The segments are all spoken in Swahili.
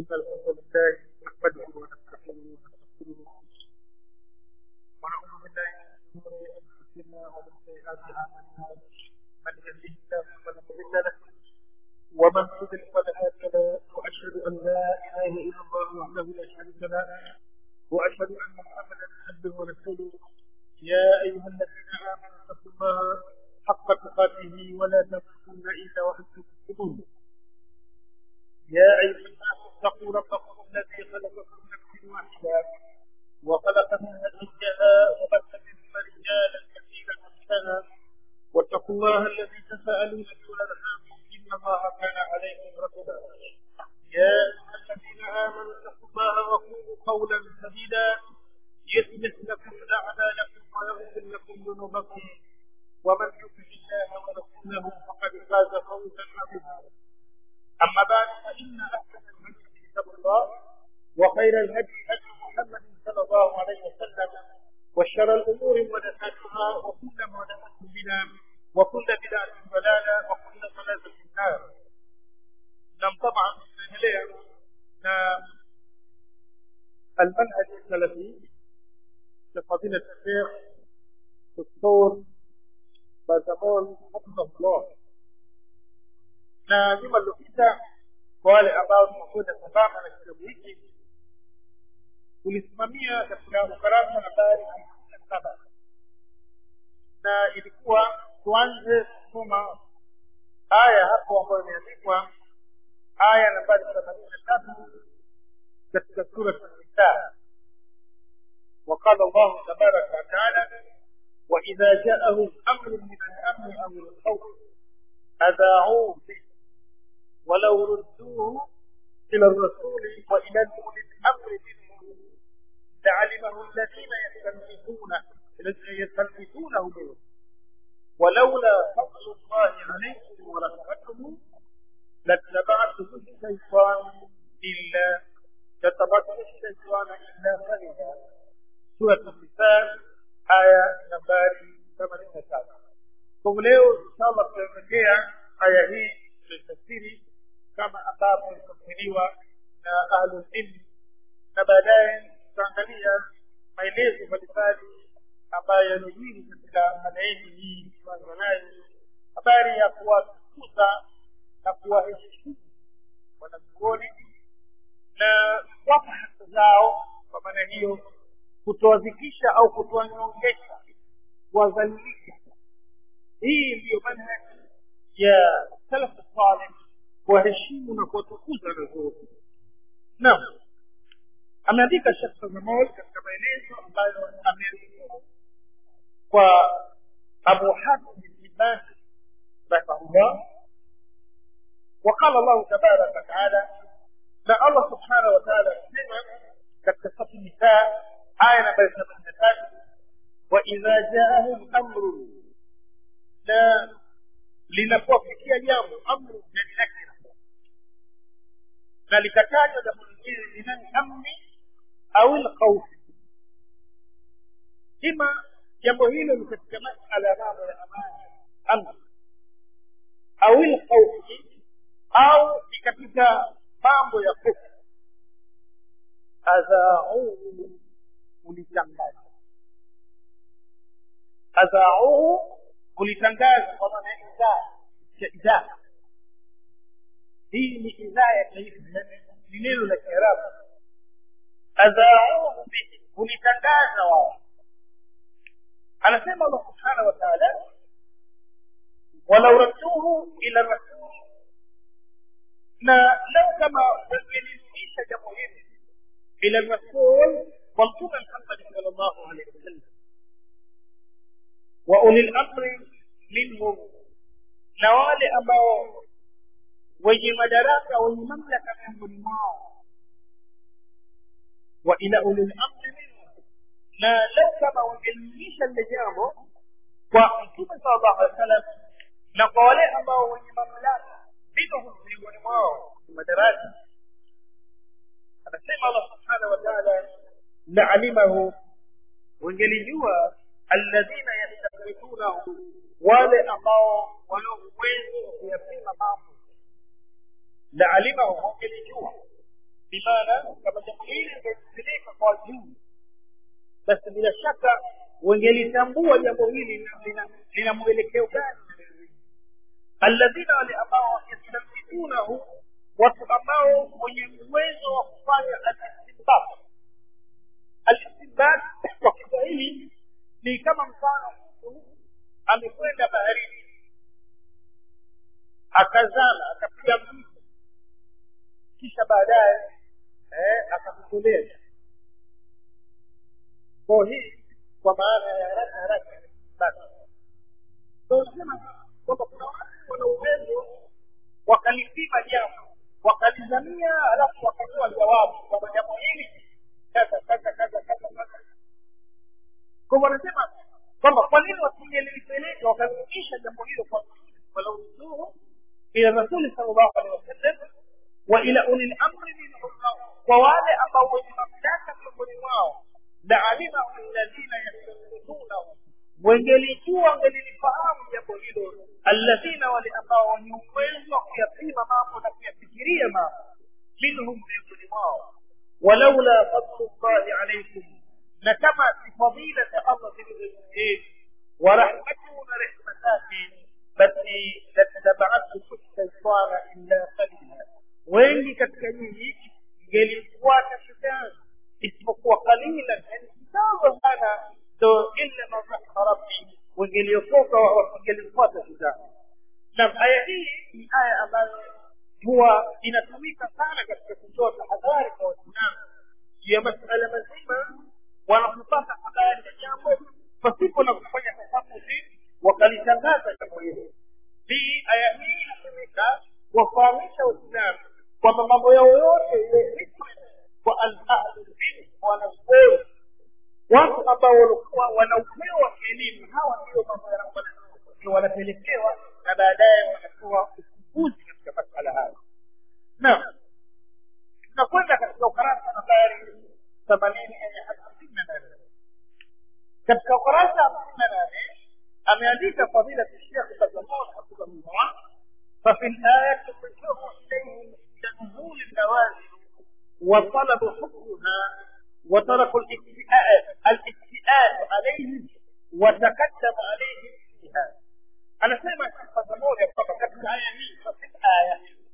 الحمد لله نحمده ونستعينه ونستغفره ونعوذ بالله من شرور انفسنا ومن سيئات اعمالنا من يهده الله فلا مضل له ومن يضلل فلا هادي له واشهد ان لا اله الا الله وحده لا شريك له واشهد ان محمدا عبده ورسوله يا ايها الذين امنوا اتقوا الله حق تقاته ولا تموتن الا وانتم مسلمون يا أيها الناس اتقوا ربكم الذي خلقكم من نفس واحدة وخلق منها زوجها وبث منهما رجالا كثيرا ونساء واتقوا الله الذي تساءلون به والأرحام إن الله كان عليكم رقيبا يا أيها الذين آمنوا اتقوا الله وقولوا قولا سديدا يصلح لكم أعمالكم ويغفر لكم ذنوبكم ومن يطع الله ورسوله فقد فاز فوزا عظيما أما بعد فإن أحسن الهدي كتاب الله وخير الهدي هدي محمد صلى الله عليه وسلم وشر الأمور محدثاتها وكل محدثة بدعة وكل بدعة ضلالة وكل ضلالة في النار نعم طبعا نهليا نعم المنهج السلفي لفضيلة الشيخ دكتور بازمول حفظه الله na juma lilopita kwa wale ambao tunakwenda sambamba na kitabu hiki tulisimamia katika ukarasa nambari hamsini na saba na ilikuwa tuanze kusoma aya hapo ambayo imeandikwa aya nambari themanini na tatu katika sura nisa وقال الله تبارك وتعالى وإذا جاءهم أمر من الأمن أو الخوف أذاعوه به ولو ردوه إلى الرسول وإلى أولي الأمر منهم لعلمه الذين يستنبطونه يستنبطونه منهم ولولا فضل الله عليكم ورحمته لاتبعتم الشيطان إلا لاتبعتم الشيطان إلا قليلا سورة النساء آية نمبر 87 kwa leo inshallah tutaelekea aya hii tutafsiri kama ambavyo ilitafsiriwa na ahlul ilm na baadaye tutaangalia maelezo mbalimbali ambayo yanajiri katika mada yetu hii kwanza nayo habari ya kuwatukuza na kuwaheshimu wanazuoni na kuwapa haki zao kwa maana hiyo kutowadhikisha au kutowanyongesha kuwadhalilisha hii ndiyo manhaji ya salaf salih kuwaheshimu na kuwatukuza wanazuoni naam ameandika shekh zamol katika maelezo ambayo ameandika kwa abu hatim ibn rahimahullah وقال الله تبارك وتعالى لا الله سبحانه وتعالى سمع كتفت النساء آية نبي سبحانه وإذا جاءهم أمر لا linapofikia jambo amru ndani yake na likatajwa jambo lingine linani amni au lkhaufi ima jambo hilo ni katika masala ya mambo ya amani amni au lkhaufi au ni katika mambo ya hofu adhauhu ulitangaza adhauhu kulitangaza kwa maana idhaa cha idhaa hii ni idhaa ya taifa ni neno la kiarabu adhauhu bihi kulitangaza wao anasema allah subhanahu wa taala walau radduhu ila rasul na lau kama wangelirudisha jambo hili ila rasul kwa mtume muhammadi sal llahu alehi wasallam واولي الامر منهم na wale ambao wenye madaraka wenye mamlaka miongoni mwao wa ila ulil amri minhum na lau kama wangelimisha lile jambo kwa mtume sallallahu alaihi wasallam na kwa wale ambao wenye mamlaka minhum miongoni mwao madaraka anasema allah subhanahu wa taala laalimahu wangelijua alladhina yastakbirunahu wale ambao wana uwezo wa kuyapima mambo la alimahu wangelijua bimaana kama jambo hili lingelipeleka kwa juu basi bila shaka wengelitambua jambo hili lina- lina- lina mwelekeo gani alladhina wale ambao yastamitunahu watu ambao wenye uwezo wa kufanya alistinbat alistinbat kwa kiswahili ni kama mfano mtu amekwenda baharini akazama akapiga mtu kisha baadaye eh, akakutolea kwa hii kwa maana ya haraka haraka basi tunasema kwamba kuna watu wana uwezo wakalipima jambo wakalizamia alafu wakatoa jawabu kwamba jambo hili kaza kaza kaza kaza kaza kwa hivyo wanasema kwamba kwa nini wasingelipeleka wakarudisha jambo hilo kwa walauzuhu ila rasuli sallallahu alaihi wasallam wa ila ulil amri minhum kwa wale ambao wenye mamlaka miongoni mwao la alimahu alladhina yastanbidunahu wengelijua wangelilifahamu jambo hilo alladhina wale ambao wenye uwezo wa kuyapima mambo na kuyafikiria mambo minhum miongoni mwao walaula fadlu llahi alaikum na kama si fadila za allah zilizojueni wa rahmatuhu na rehma zake basi latabaatum shaitana illa qalila wengi katika nyinyi ngelifuata shetani isipokuwa qalila yani kidogo sana ndo illa man rahima rabbi wengeliokoka wangelifuata shetani na aya hii ni aya ambayo huwa inatumika sana katika kutoa tahadhari kwa waislamu juu ya masala mazima wanapopata habari ya jambo pasipo na kufanya tafamuzi wakalitangaza jambo hilo hii aya hii inatumika kuwafahamisha waislamu kwamba mambo yao yote iwe hikma kwa alahlulilm wanazuoni watu ambao walikuwa wanaupewa elimu hawa ndio mambo ndio wanapelekewa na baadaye wanatoa ufumbuzi katika masala hayo naam tunakwenda katika ukarasa nambari themanini yenye hamsini na nane katika ukurasa hamsini na nane ameandika fadila shekh bazamon hafidhahullah ففي الآية الرجوع إليهم عند نزول النوازل وطلب حكمها وترك الاكتئاب الاكتئاب عليهم وتقدم عليهم فيها أنا سمع الشيخ زمور يقول في الآية ففي الآية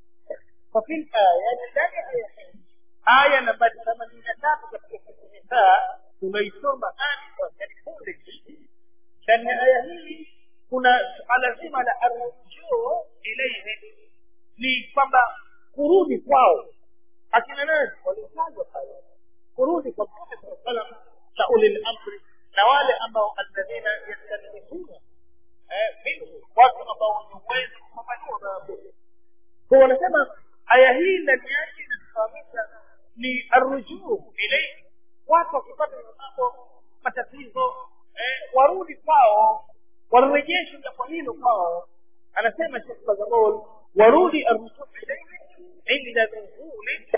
ففي الآية ndani ya aya hii aya nambari themanini na tatu katika nisaa tunaisoma ani kwa punde ndani ya aya hii kuna suala zima la arrujuu ilaihi ni kwamba kurudi kwao akina nani walitajwa pale kurudi kwa mtume saa salam na ulil amri na wale ambao alladhina yastanifuna minhu watu ambao wenye uwezo kupambanua maabudu kwa wanasema aya hii ndani yake inatufahamisha ni arrujuu ilaihi watu wakipata mambo matatizo eh, warudi kwao warejeshe jambo hilo kwao anasema shekh bazamol warudi arrujuu ilaihi inda nuzuli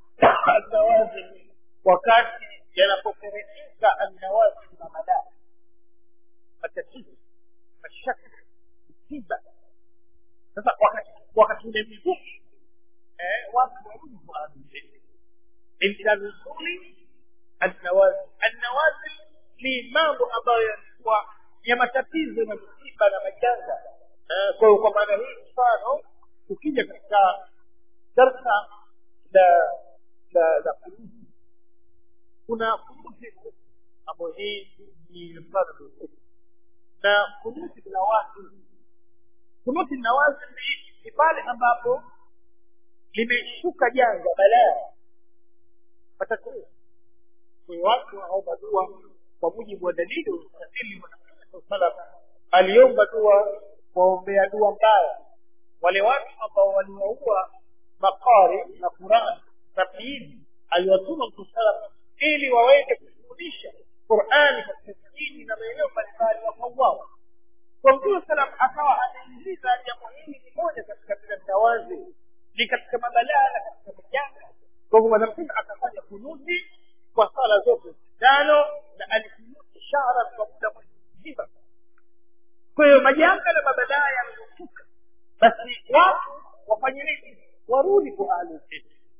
النوازل wakati yanapoteremka annawazil na madaa matatizo mashaka msiba sasa wakati wakati ule mzuri eh, watu warudi kwa amri inda nuzuli annawazil annawazil ni mambo ambayo yalikuwa ya matatizo na msiba na majanga eh, kwa hiyo kwa maana hii mfano ukija katika darsa la la la kunuti kuna kunuti ambayo hii ni mfano na kunuti na watu kunuti na watu ni, ni pale ambapo limeshuka janga balaa matatizo kwa hiyo watu wanaomba dua kwa mujibu wa dalili usafiri wa Mtume salam aliomba dua kuwaombea dua mbaya wale watu ambao waliwaua makari na Qur'an tabiini aliwatuma Mtume salam ili waweze kufundisha Qur'ani katika miji na maeneo mbalimbali wakauawa kwa Mtume salam akawa anaingiza jambo hili ni moja katika mitawazi ni katika mabalaa na katika majanga kwa hivyo mwanamtume akafanya kunuti kwa sala zote tano na alikunuti shahra kwa muda mzima kwa hiyo majanga na mabalaa yanayofuka basi watu wafanye nini warudi kwa ahlulilm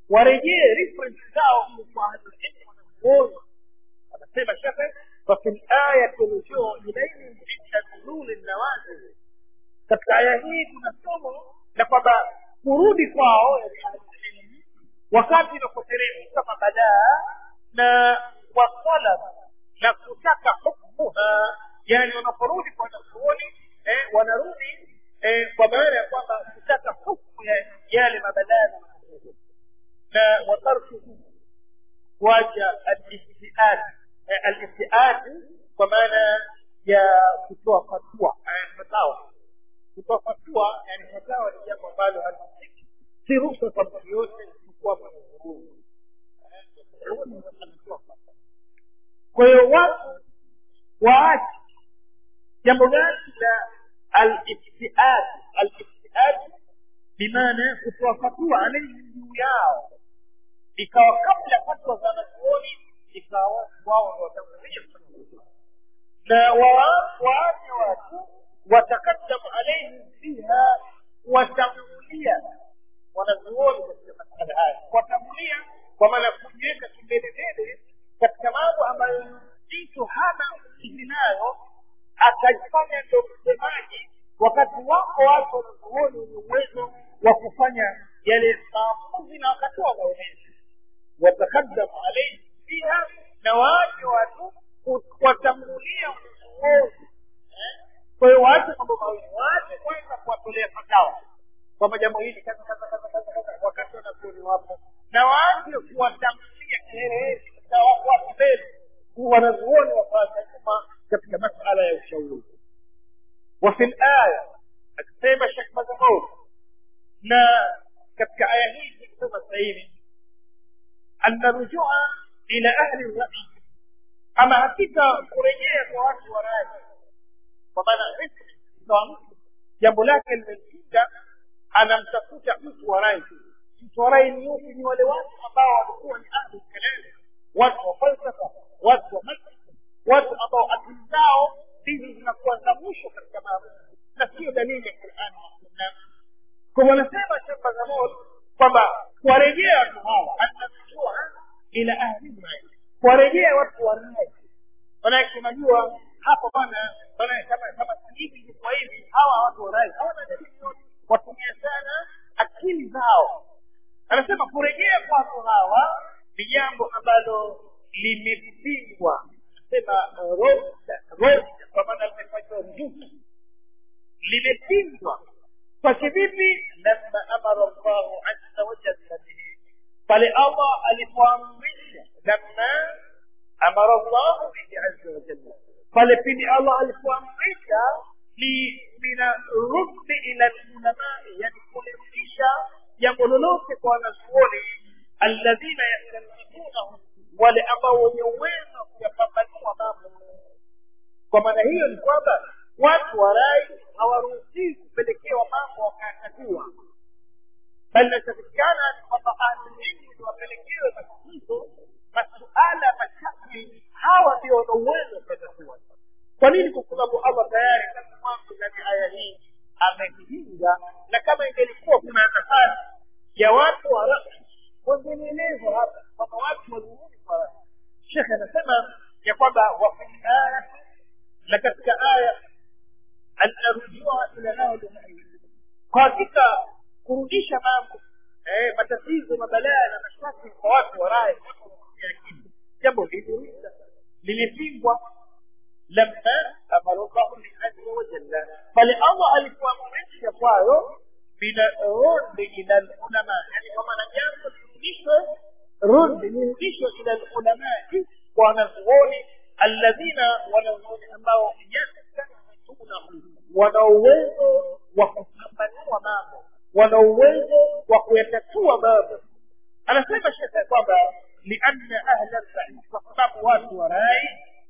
warejee reference zao kwa ahlulilmu wanazuoni anasema shekhe fafi layati rujuu ilaihim inda nuzuli nawazil katika aya hii kuna somo la kwamba kurudi kwao yani ahlulilmu wakati inapoteremka mabadaa na watalab na kutaka hukmuha yani wanaporudi kwa wanazuoni eh, wanarudi eh, kwa maana ya kwamba kutaka hukmu ya yale mabadaa na makusudu na watarkuhu kuacha aliftiad eh, aliftiad kwa maana ya kutoa fatua eh, fatawa kutoa fatua yani fatawa ni jambo ambalo halisiki si ruhusa kwa mtu yote isipokuwa mwenyezi mungu kwa hiyo watu waache jambo gani la aliftiad aliftiad bimaana kutoa fatua alaihim juu yao ikawa kabla fatwa za wanazuoni ikawa wao ndo watangulia na waache watu watakaddamu alaihim fiha watangulia wanazuoni katika masala haya watangulia kwa maana kujiweka kimbelembele katika mambo ambayo mtu hana ujuzi nayo akajifanya ndo msemaji wakati wako watu wanazuoni wenye uwezo wa kufanya yale maamuzi na wakatoa maelezo watakaddamu alaihi fiha na waache watu watangulia uongozi kwa hiyo waache mambo mawili waache kwanza kuwatolea fatawa kwamba jambo hili kaza kaza kaza kaza kaza wakati wanazuoni wapo na waache kuwatangulia kiherehere na wako mbele wanazuoni wafanya nyuma katika masala ya ushauri وفي الآية akisema Sheikh Mazamur na katika aya hii kusema sasa hivi anna rujua ila ahli rai ama hakika kurejea kwa watu wa rai kwa maana kwa mtu jambo lake limemshinda anamtafuta mtu wa rai mtu wa rai ni yupi ni wale watu ambao walikuwa ni ahli kelele watu wa falsafa watu wa mantiki watu ambao akili zao ndizo zinakuwa za mwisho katika mambo na sio dalili ya qurani na sunna kwa wanasema shamba za moto kwamba kuwarejea watu hawa anamjua ila ahli rai kuwarejea watu wa rai manake unajua hapo bana bana kama kama hivi kwa hivi hawa watu wa rai hawana dalili yote watumia sana akili zao anasema kurejea kwa watu hawa ni jambo ambalo limepingwa anasema roda kwa maana limefanywa rujuku limepingwa kwa kivipi lamma amara llahu azza wajalla bihi pale allah alipoamrisha lamma amara llahu bihi azza wajalla pale pindi allah alipoamrisha ni mina ruddi ila lulamai yani kulirudisha jambo lolote kwa wanazuoni alladhina yastanbitunahu wale ambao wenye uwezo wa kuyapambanua mambo kwa maana hiyo ni kwamba watu wa rai hawaruhusii kupelekewa mambo wakayatatua bali inachofikikana ni kwamba ahlulilmu ni wapelekewe matatizo masuala mashakli hawa ndio wana uwezo wa kuyatatua kwa nini kwa sababu allah tayari tangu mwanzo ndani aya hii amepinga na kama ingelikuwa kuna nafasi ya watu wa rai wangenielezwa hapa kwamba watu wazunguni kwa rai shekhe anasema ya kwamba wafi aya na katika aya anarujua ila ahli kwa hakika kurudisha mambo eh, matatizo mabalaa na mashaki kwa watu wa rai watu wanatumia akili jambo hili lilipingwa lamma amara llahu min azza wa jalla bali allah alipoamrisha kwayo binarudi ila lulama yani kwa maana jambo lirudishwe rudi lirudishwe ila lulamai kwa wanazuoni alladhina wanazuoni ambao yastanbitunahu wana uwezo wa kupambanua mambo wana uwezo wa kuyatatua mambo anasema shekhe kwamba lianna ahla rai kwa sababu watu wa rai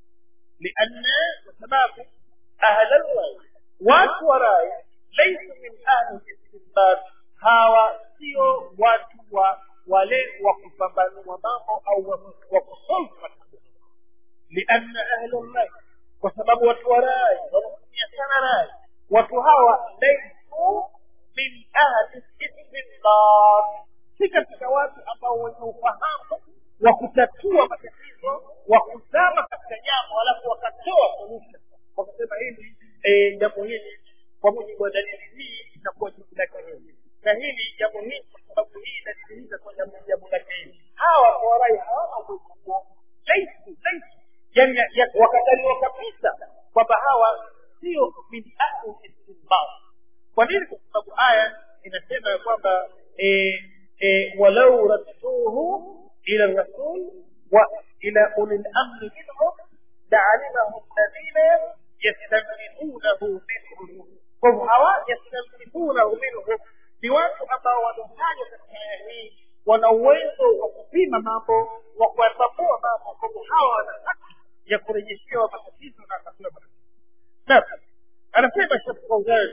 lianna kwa sababu ahla rai watu wa rai laisu min ahli istinbat hawa sio watu wa wale wa kupambanua mambo au wa kusolve matatizo lianna ahla rai kwa sababu watu wa rai wanatumia sana rai watu hawa laisu min ahli istinbat si katika watu ambao wenye ufahamu wa kutatua matatizo wa kuzama katika jambo alafu wakatoa solution wakasema hili eh, jambo hili kwa mujibu wa dalili hii itakuwa jibu lake hili na hili jambo hili kwa sababu hii inadhihirika kwa jambo jambo lake hili hawa kwa warai hawana uwezo huo laisu laisu yani ya- ya- wakataliwa kabisa kwamba hawa sio min ahli istinbat kwa nini kwa sababu aya inasema ya kwamba eh, eh, walau radduhu ila rasul wa ila uli lamri minhum laalimahu alladhina yastanbihunahu minhum kwa hivyo hawa yastanbihunahu minhum ni watu ambao wanatajwa katika aya hii wana uwezo wa kupima mambo wa kuyatambua mambo kwa hivyo hawa wana haki ya kurejeshewa matatizo na katiwa matatizo naam anasema shekh fauzan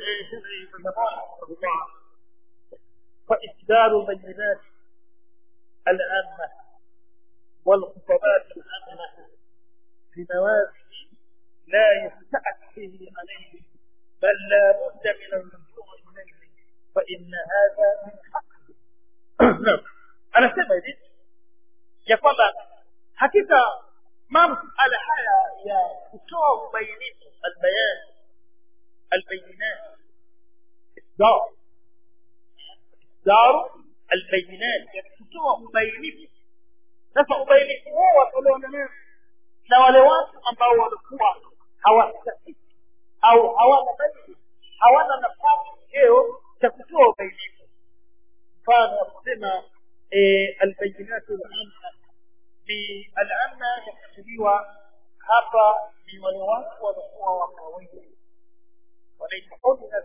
فإصدار البينات العامة والخطبات العامة في نوازل لا يستأت فيه عليه بل لا بد من الرجوع إليه فإن هذا من حقه نعم أنا سمعت ya kwamba hakika mambo ala haya ya kutoa ubainifu albayan albayinat isdar isdaru albayinat yani kutoa ubainifu sasa ubainifu huo watolewa na nani na wale watu ambao walikuwa hawastahiki au hawana dalili hawana nafasi cheo cha kutoa ubainifu mfano wa kusema albayinatu lamma ni alamma yakusudiwa hapa ni wale watu walikuwa wa kawaida wanaitwa ordinary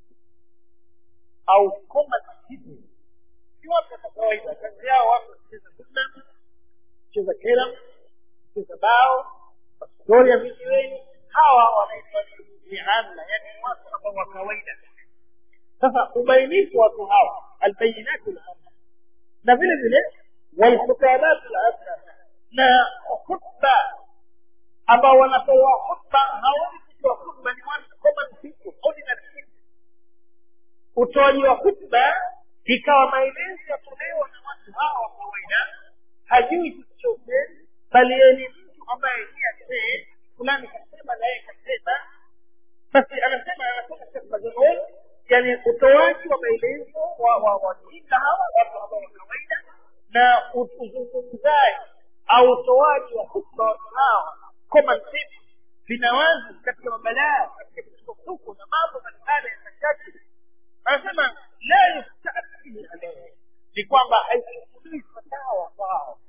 au common citizens si watu wa kawaida kazi yao watu kucheza sunna kucheza kera kucheza bao mastori ya vijiweni hawa wanaitwa ni amma yani watu ambao wa kawaida sasa ubainifu watu hawa albayinatu lamma na vile vile walkhutabat lamma na khutba ambao wanatoa khutba hawezi kutoa khutba ni watu common people ordinary people utoaji wa khutba ikawa maelezo yatolewa na watu hawa wa kawaida hajui chochote bali yeye ni mtu ambaye ni asee fulani kasema na yeye kasema basi anasema anasema Sheikh Mazamul yani utoaji wa maelezo wa wa wajinga hawa watu ambao wa kawaida na uzungumzaji au utoaji wa hutuba watu hawa common sense vinawazi katika mabalaa katika misukosuko na mambo mbalimbali ya mashakili anasema la yustaathiri alayhi ni kwamba haichukuliwi fatawa kwao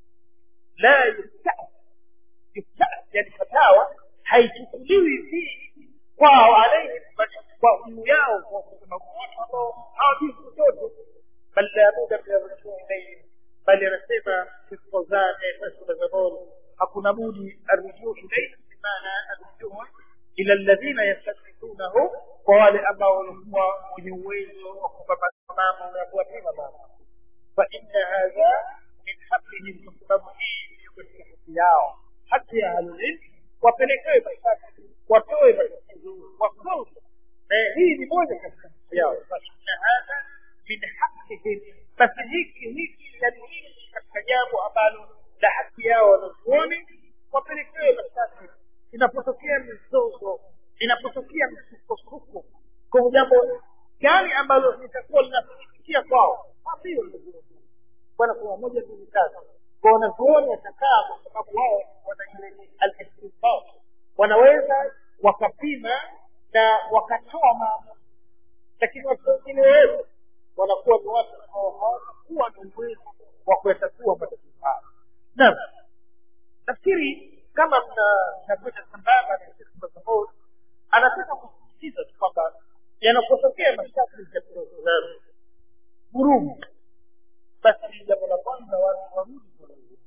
la yustaathiri yani fatawa haichukuliwi hii kwao alayhi kwa juu yao kwa sababu watu ambao hawajui chochote bal la buda min arrujuu ilayhim bali anasema Fawzan Fawzan hakuna budi arrujuu ilayhim bimaana arrujuu ila alladhina yastahdithunahu kwa wale ambao walikuwa wenye uwezo wa kupambana mambo na kuwapima mambo fa inna hadha min hablihim kwa sababu hii ndiyo katika haki yao haki ya ahlulilm wapelekewe mashtaka watoe matatizo wakoze na hii ni moja katika haki yao fa inna hadha min haqqihim basi hiki hiki yani hili katika jambo ambalo la haki yao wanazuoni wapelekewe mashtaka inapotokea mizozo inapotokea msukosuko kwa jambo gani ambalo litakuwa linafikia kwao hapiyo bwana kuna moja mbili tatu kwa wanazuoni watakaa kwa sababu wao wana ile al-istinbat wanaweza wakapima na wakatoa maamuzi lakini watu wengine wewe wanakuwa ni watu ambao hawatakuwa na uwezo wa kuyatatua matatizo hayo naam nafikiri kama mnakwenda sambamba na Sheikh Mazamud anataka kusisitiza tu kwamba yanapotokea mashtaka ya programu vurugu basi jambo la kwanza watu warudi kwa Mungu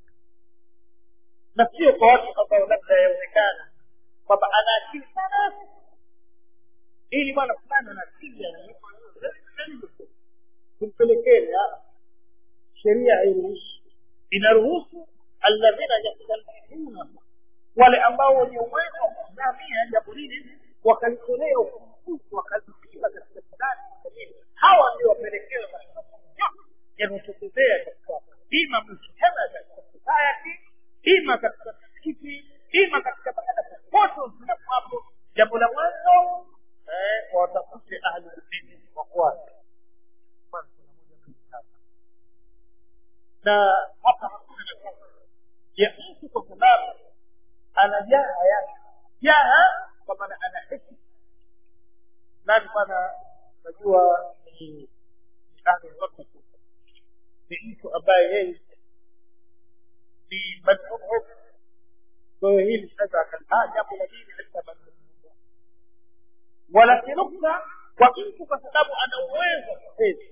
na sio kwa watu ambao labda yaonekana kwamba ana akili sana ili bwana fulani ana akili tumpelekeni sheria hairuhusu inaruhusu alladhina yastalihuna wale ambao wenye uwezo wa kusimamia jambo hili wakalitolea ufumbuzi wakalipima katika fulani hawa ndio wapelekewe yanayotokezea katika ima mujtama katika society ima katika msikiti ima katika mahala popote uislamu hapo jambo la mwanzo eh, watafute ahlulilmi wafuate na hapa hakuna nafasi ya mtu kwa sababu ana jaha yake jaha kwa maana ana heshima nani bwana unajua ni ahlulwakti ni mtu ambaye yeye ni madhumum kwa hiyo hili sasa akaa jambo la dini katika madhumum wala kinukta kwa mtu kwa sababu ana uwezo wa kufedha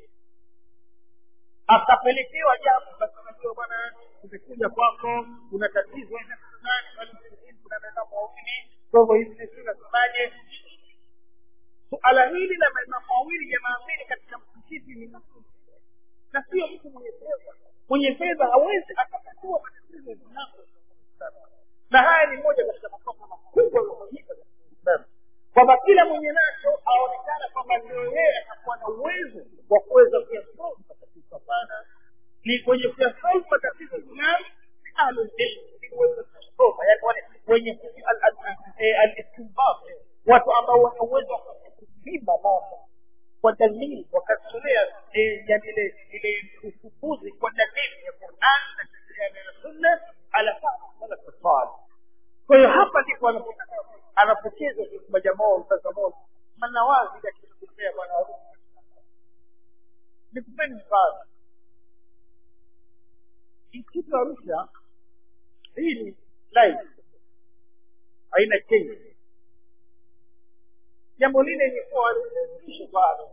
akapelekewa jambo basi unajua bwana umekuja kwako kuna tatizo aina fulani kuna maimamu wawili kwa hivyo hivi sisi nasemaje suala hili la maimamu wawili jamaa mbili katika msikiti ni na sio mtu mwenye fedha mwenye fedha hawezi akatatua matatizo ya na haya ni moja katika makosa makubwa yaliyofanyika katika Uislamu kwamba kila mwenye nacho aonekana kwamba ndio yeye atakuwa na uwezo wa kuweza kuyasolve matatizo hapana ni kwenye kuyasolve matatizo Uislamu ni ahlulilm ni uwezo kusoma yani wale wenye alistinbat watu ambao wana uwezo wa kupima mambo kwa dalili wakatolea yani ile ile ufumbuzi kwa dalili ya Qur'an na sheria ya Sunna ala fahamu salaf salih kwa hiyo hapa ndipo anapocheza majamaa mtazamo manawazi yakitokea bwana harusi nikupeni mfano msitu wa Arusha hii ni live haina change jambo lile ilikuwa limeisha bado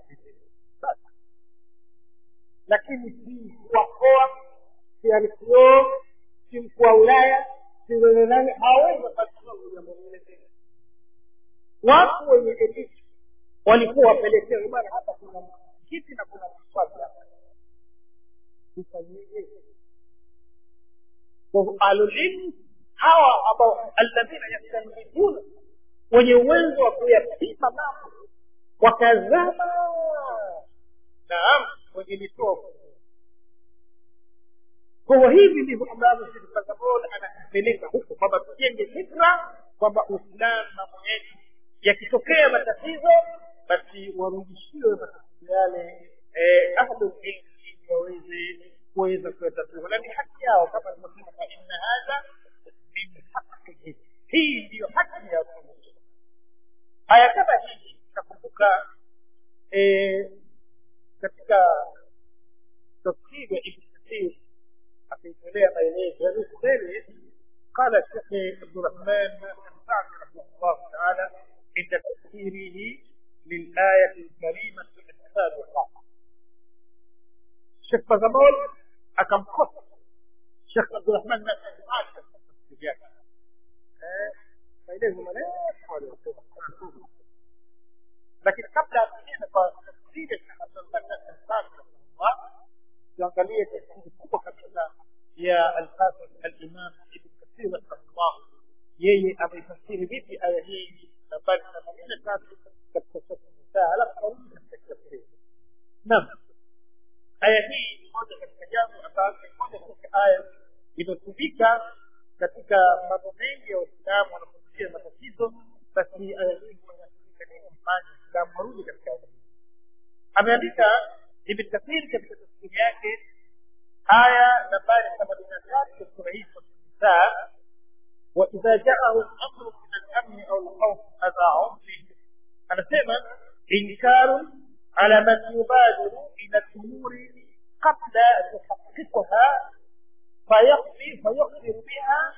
lakini si mkuu wa mkoa si RCO si mkuu wa wilaya si wenye nani hawezi kufanya jambo lile tena watu wenye elimu walikuwa wapelekewe bwana hapa kuna kiti na kuna maswali hapa tufanyeje ahlulilmu hawa ambao alladhina yastanbituna wenye uwezo wa kuyapima mambo wakazama naam wenye mitofu kwa hivyo hivi ndivyo ambavyo sisi Tanzania anatupeleka huko kwamba tujenge fikra kwamba Uislamu mambo yetu yakitokea matatizo basi warudishiwe matatizo yale ahlul ilmi ili waweze kuweza kuyatatua na ni haki yao kama alivyosema fa inna hadha min haqqihi hii ndiyo haki ya haya kama hii nakumbuka katika tafsiri ya ibn kathir akiitolea maelezo yaliyokumbele قال الشيخ عبد الرحمن بن سعد رحمه الله تعالى عند تفسيره للآية الكريمة في الكتاب والواقع الشيخ بزمول أكم خط الشيخ عبد الرحمن بن سعد تفسير maelezo marefu lakini kabla ya kuenda kwa tafsiri tuangalie tafsiri kubwa kabisa ya alhafiz alimam ibn kathir rahimahullah yeye ameifasiri vipi aya hii nambari themanini na tatu katika sura nisaa alafu karudi katika tafsiri naam aya hii ni moja katika jambo ambazo ni moja katika aya inatumika katika mambo mengi ya waislamu wanapopitia matatizo basi aya hii inatumika nini mfanye islamu warudi katika aya hii ameandika ibn kathir katika tafsiri yake aya nambari themanini na tatu ya sura hii sura nisaa واذا جاءهم امر من الامن او الخوف اذاعوا به anasema inkaru ala man yubadiru ila lumuri qabla tuhaqiqaha فيقضي فيخبر بها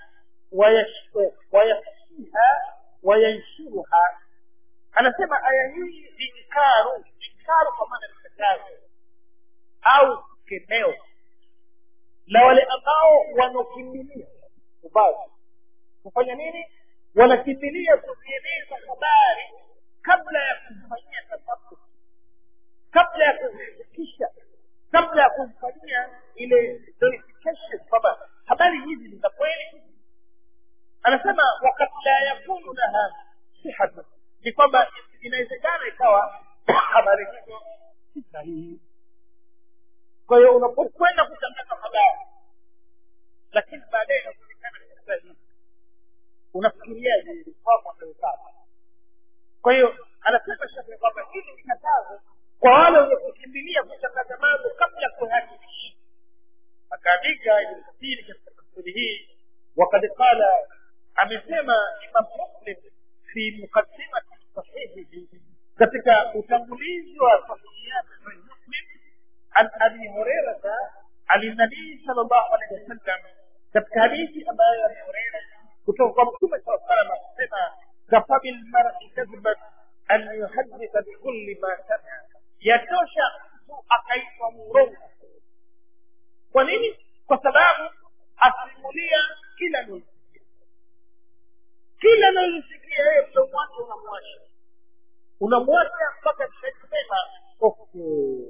ويخشيها وينشرها anasema aya hii inkaru inkaru kwa maana mkatazo au kemeo la wale ambao wanaokimbilia ubaya kufanya nini wanakimbilia kuzieleza habari kabla ya kumfanyia tafakur kabla ya kuzifikisha kabla ya kumfanyia ile verification kwamba habari hizi ni za kweli anasema wakati la yakunu laha sihatu ni kwamba inawezekana ikawa habari hizo si sahihi kwa hiyo unapokwenda kutangaza habari lakini baadaye inaonekana ni sahihi unafikiriaje ili kwako amepata kwa hiyo anasema shekhe kwamba hili ni katazo kwa wale wenye kukimbilia kutangaza mambo kabla ya kuhakikisha akaandika ibn kathiri katika tafsiri hii wakad qala amesema imam muslim fi muqaddimati sahihihi katika utangulizi wa sahihi yake sahih muslim an abi hurairata ani nabii sal llahu alehi wasallam katika hadithi ambayo abi hureira kutoka kwa mtume saa salam akisema kafa bilmari kadhiban an yuhaditha bikulli ma samia yatosha mtu akaitwa mrongo kwa nini kwa sababu asimulia kila analosikia kila analosikia yeye mdomo wake unamwasha unamwacha mpaka kisema okay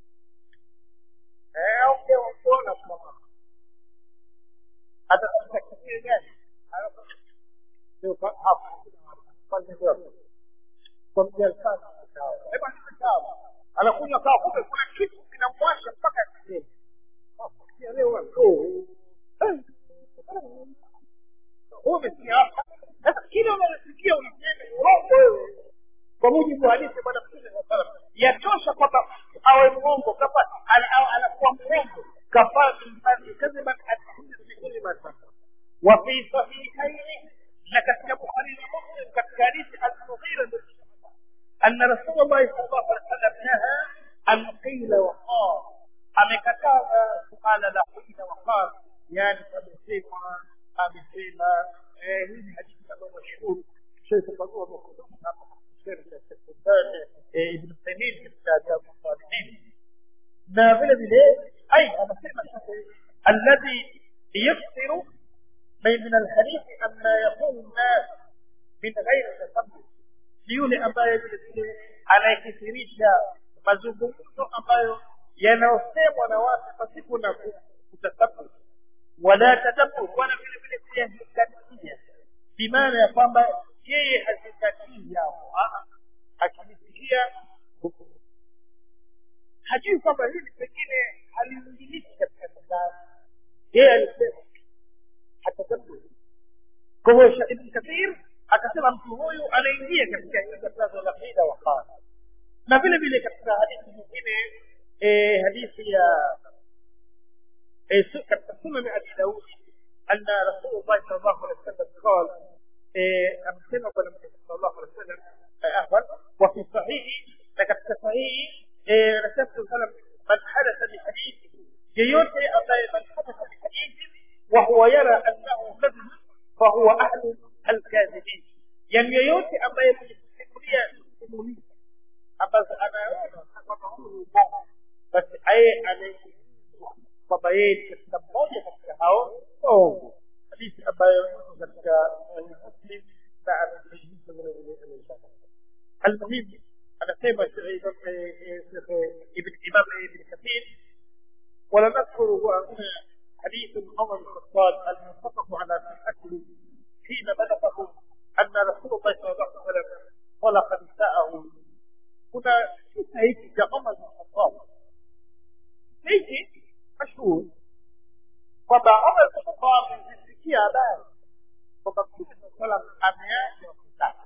ukiona mama hata katika kipindi gani kwa mjalsana anakunywa kawa kumbe kuna kitu kinamwasha mpaka kisema umesikia hapa sasa kile unalosikia unasema urongo wewe kwa mujibu wa hadithi bwana mtume saa salam yatosha kwamba awe mwongo kapa anakuwa mwongo kafaa bilmari kadhiban atahdithi bikuli ma sasa wa fi sahihaini na katika bukhari na muslim katika hadithi almughira bin أن رسول الله صلى الله عليه وسلم نهى أن قيل وقال amekataza suala la hila waqal yani amesema amesema hii ni hadithi ambayo mashhuri shaifafanua ibn taymin katika adabu salihin na vile vile ai anasema alladhi yafsiru من الحديث أما يقول الناس من غير تثبت ni yule ambaye vile vile anayekithirisha mazungumzo ambayo yanayosemwa na watu pasipo na kutasabu wala tadabbur wala vile vile kuyazingatia bimaana ya kwamba yeye hazingatii yao akilisikia hajui kwamba hili pengine haliingiliki katika mizani yeye alisema hatadabbur kwa hivyo ibn kathir akasema mtu huyu anaingia katika hilo katazo la qila wa qala na vile vile katika hadithi nyingine eh, hadithi ya eh, katika sunan abi daud anna rasulullah sallallahu alaihi wasallam qala eh, amesema bwana mtume sallallahu alaihi wasallam afwan wa fi sahihi na katika sahihi eh, rasul sallam man hadatha bi hadithi yeyote ambaye man hadatha bi hadithi wa huwa yara annahu kadhib fa huwa ahlu alkadhibin yani yeyote ambaye mwenye kusimulia simulizi ambazo anaona kwamba huyu ni ubongo basi aye anaingizwa kwamba yeye ni katika mmoja katika hao waongo hadithi ambayo iko katika muslim na amesahihisha vile vile almuhimu anasema ibn imam ibn kathir ولا نذكر هنا حديث عمر بن الخطاب المتفق على صحته حين بلغه أن رسول الله صلى الله عليه وسلم طلق نساءه هنا kisa hiki cha Umar bin Khattab hiki mashhur kwamba Umar bin Khattab alisikia habari kwamba Mtume saa salam ameacha kutaka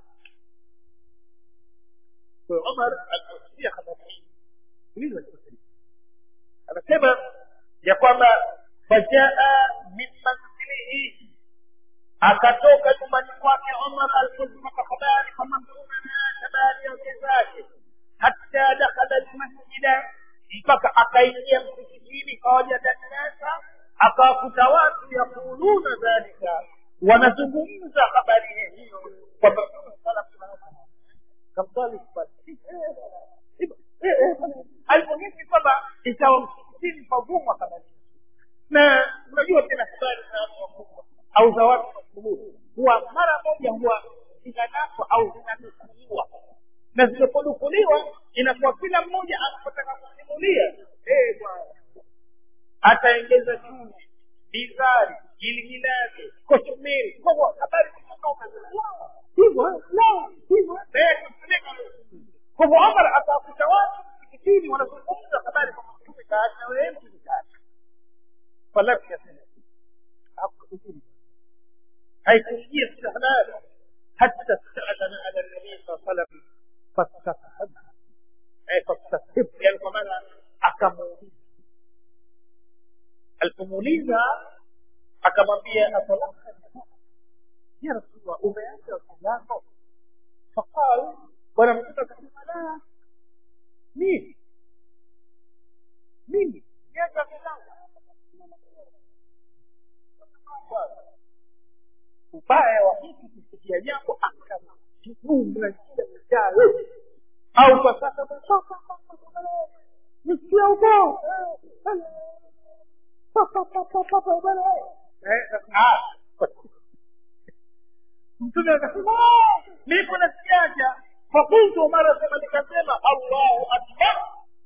kwa Umar aliposikia habari hii uliza anasema ya kwamba fajaa min manzilihi akatoka nyumbani kwake Umar alipozipata habari kwamba Mtume ameacha baadhi ya wake zake hatta dakhala almasjida mpaka akaingia msikitini fawajada nnasa akawakuta watu yaquluna dhalika wanazungumza habari hiyo kwamba kamsali alipohisi kwamba ikawa msikitini pavumwa habari na unajua tena habari za watu wakubwa au za watu mashuhuri huwa mara moja huwa zinanaswa au zinanukuliwa na zinaponukuliwa inakuwa kila mmoja anapotaka kusimulia eh bwana ataengeza chumvi bizari giligilani kochumiri kwa hivyo habari zitatoka hivyo la hivyo kwa hivyo Omar akawakuta watu msikitini wanazungumza habari kwa Mtume mikate na wewe mtu mikate falam yasema hakukujiri haikuingia istihlal حتى استأذن على النبي صلى الله عليه وسلم فاستفهم أي فاستفهم يعني كمان akamuuliza alipomuuliza akamwambia atalaka ya rasulullah umeacha wake zako faqal bwana mtume akasema la mimi mimi niacha wake zangu ubaya wa mtu kusikia jambo akajibumla jawe au kwa sasa nisikia ubao mtume akasema niko nasikiaja fakultu mara sema nikasema allahu akbar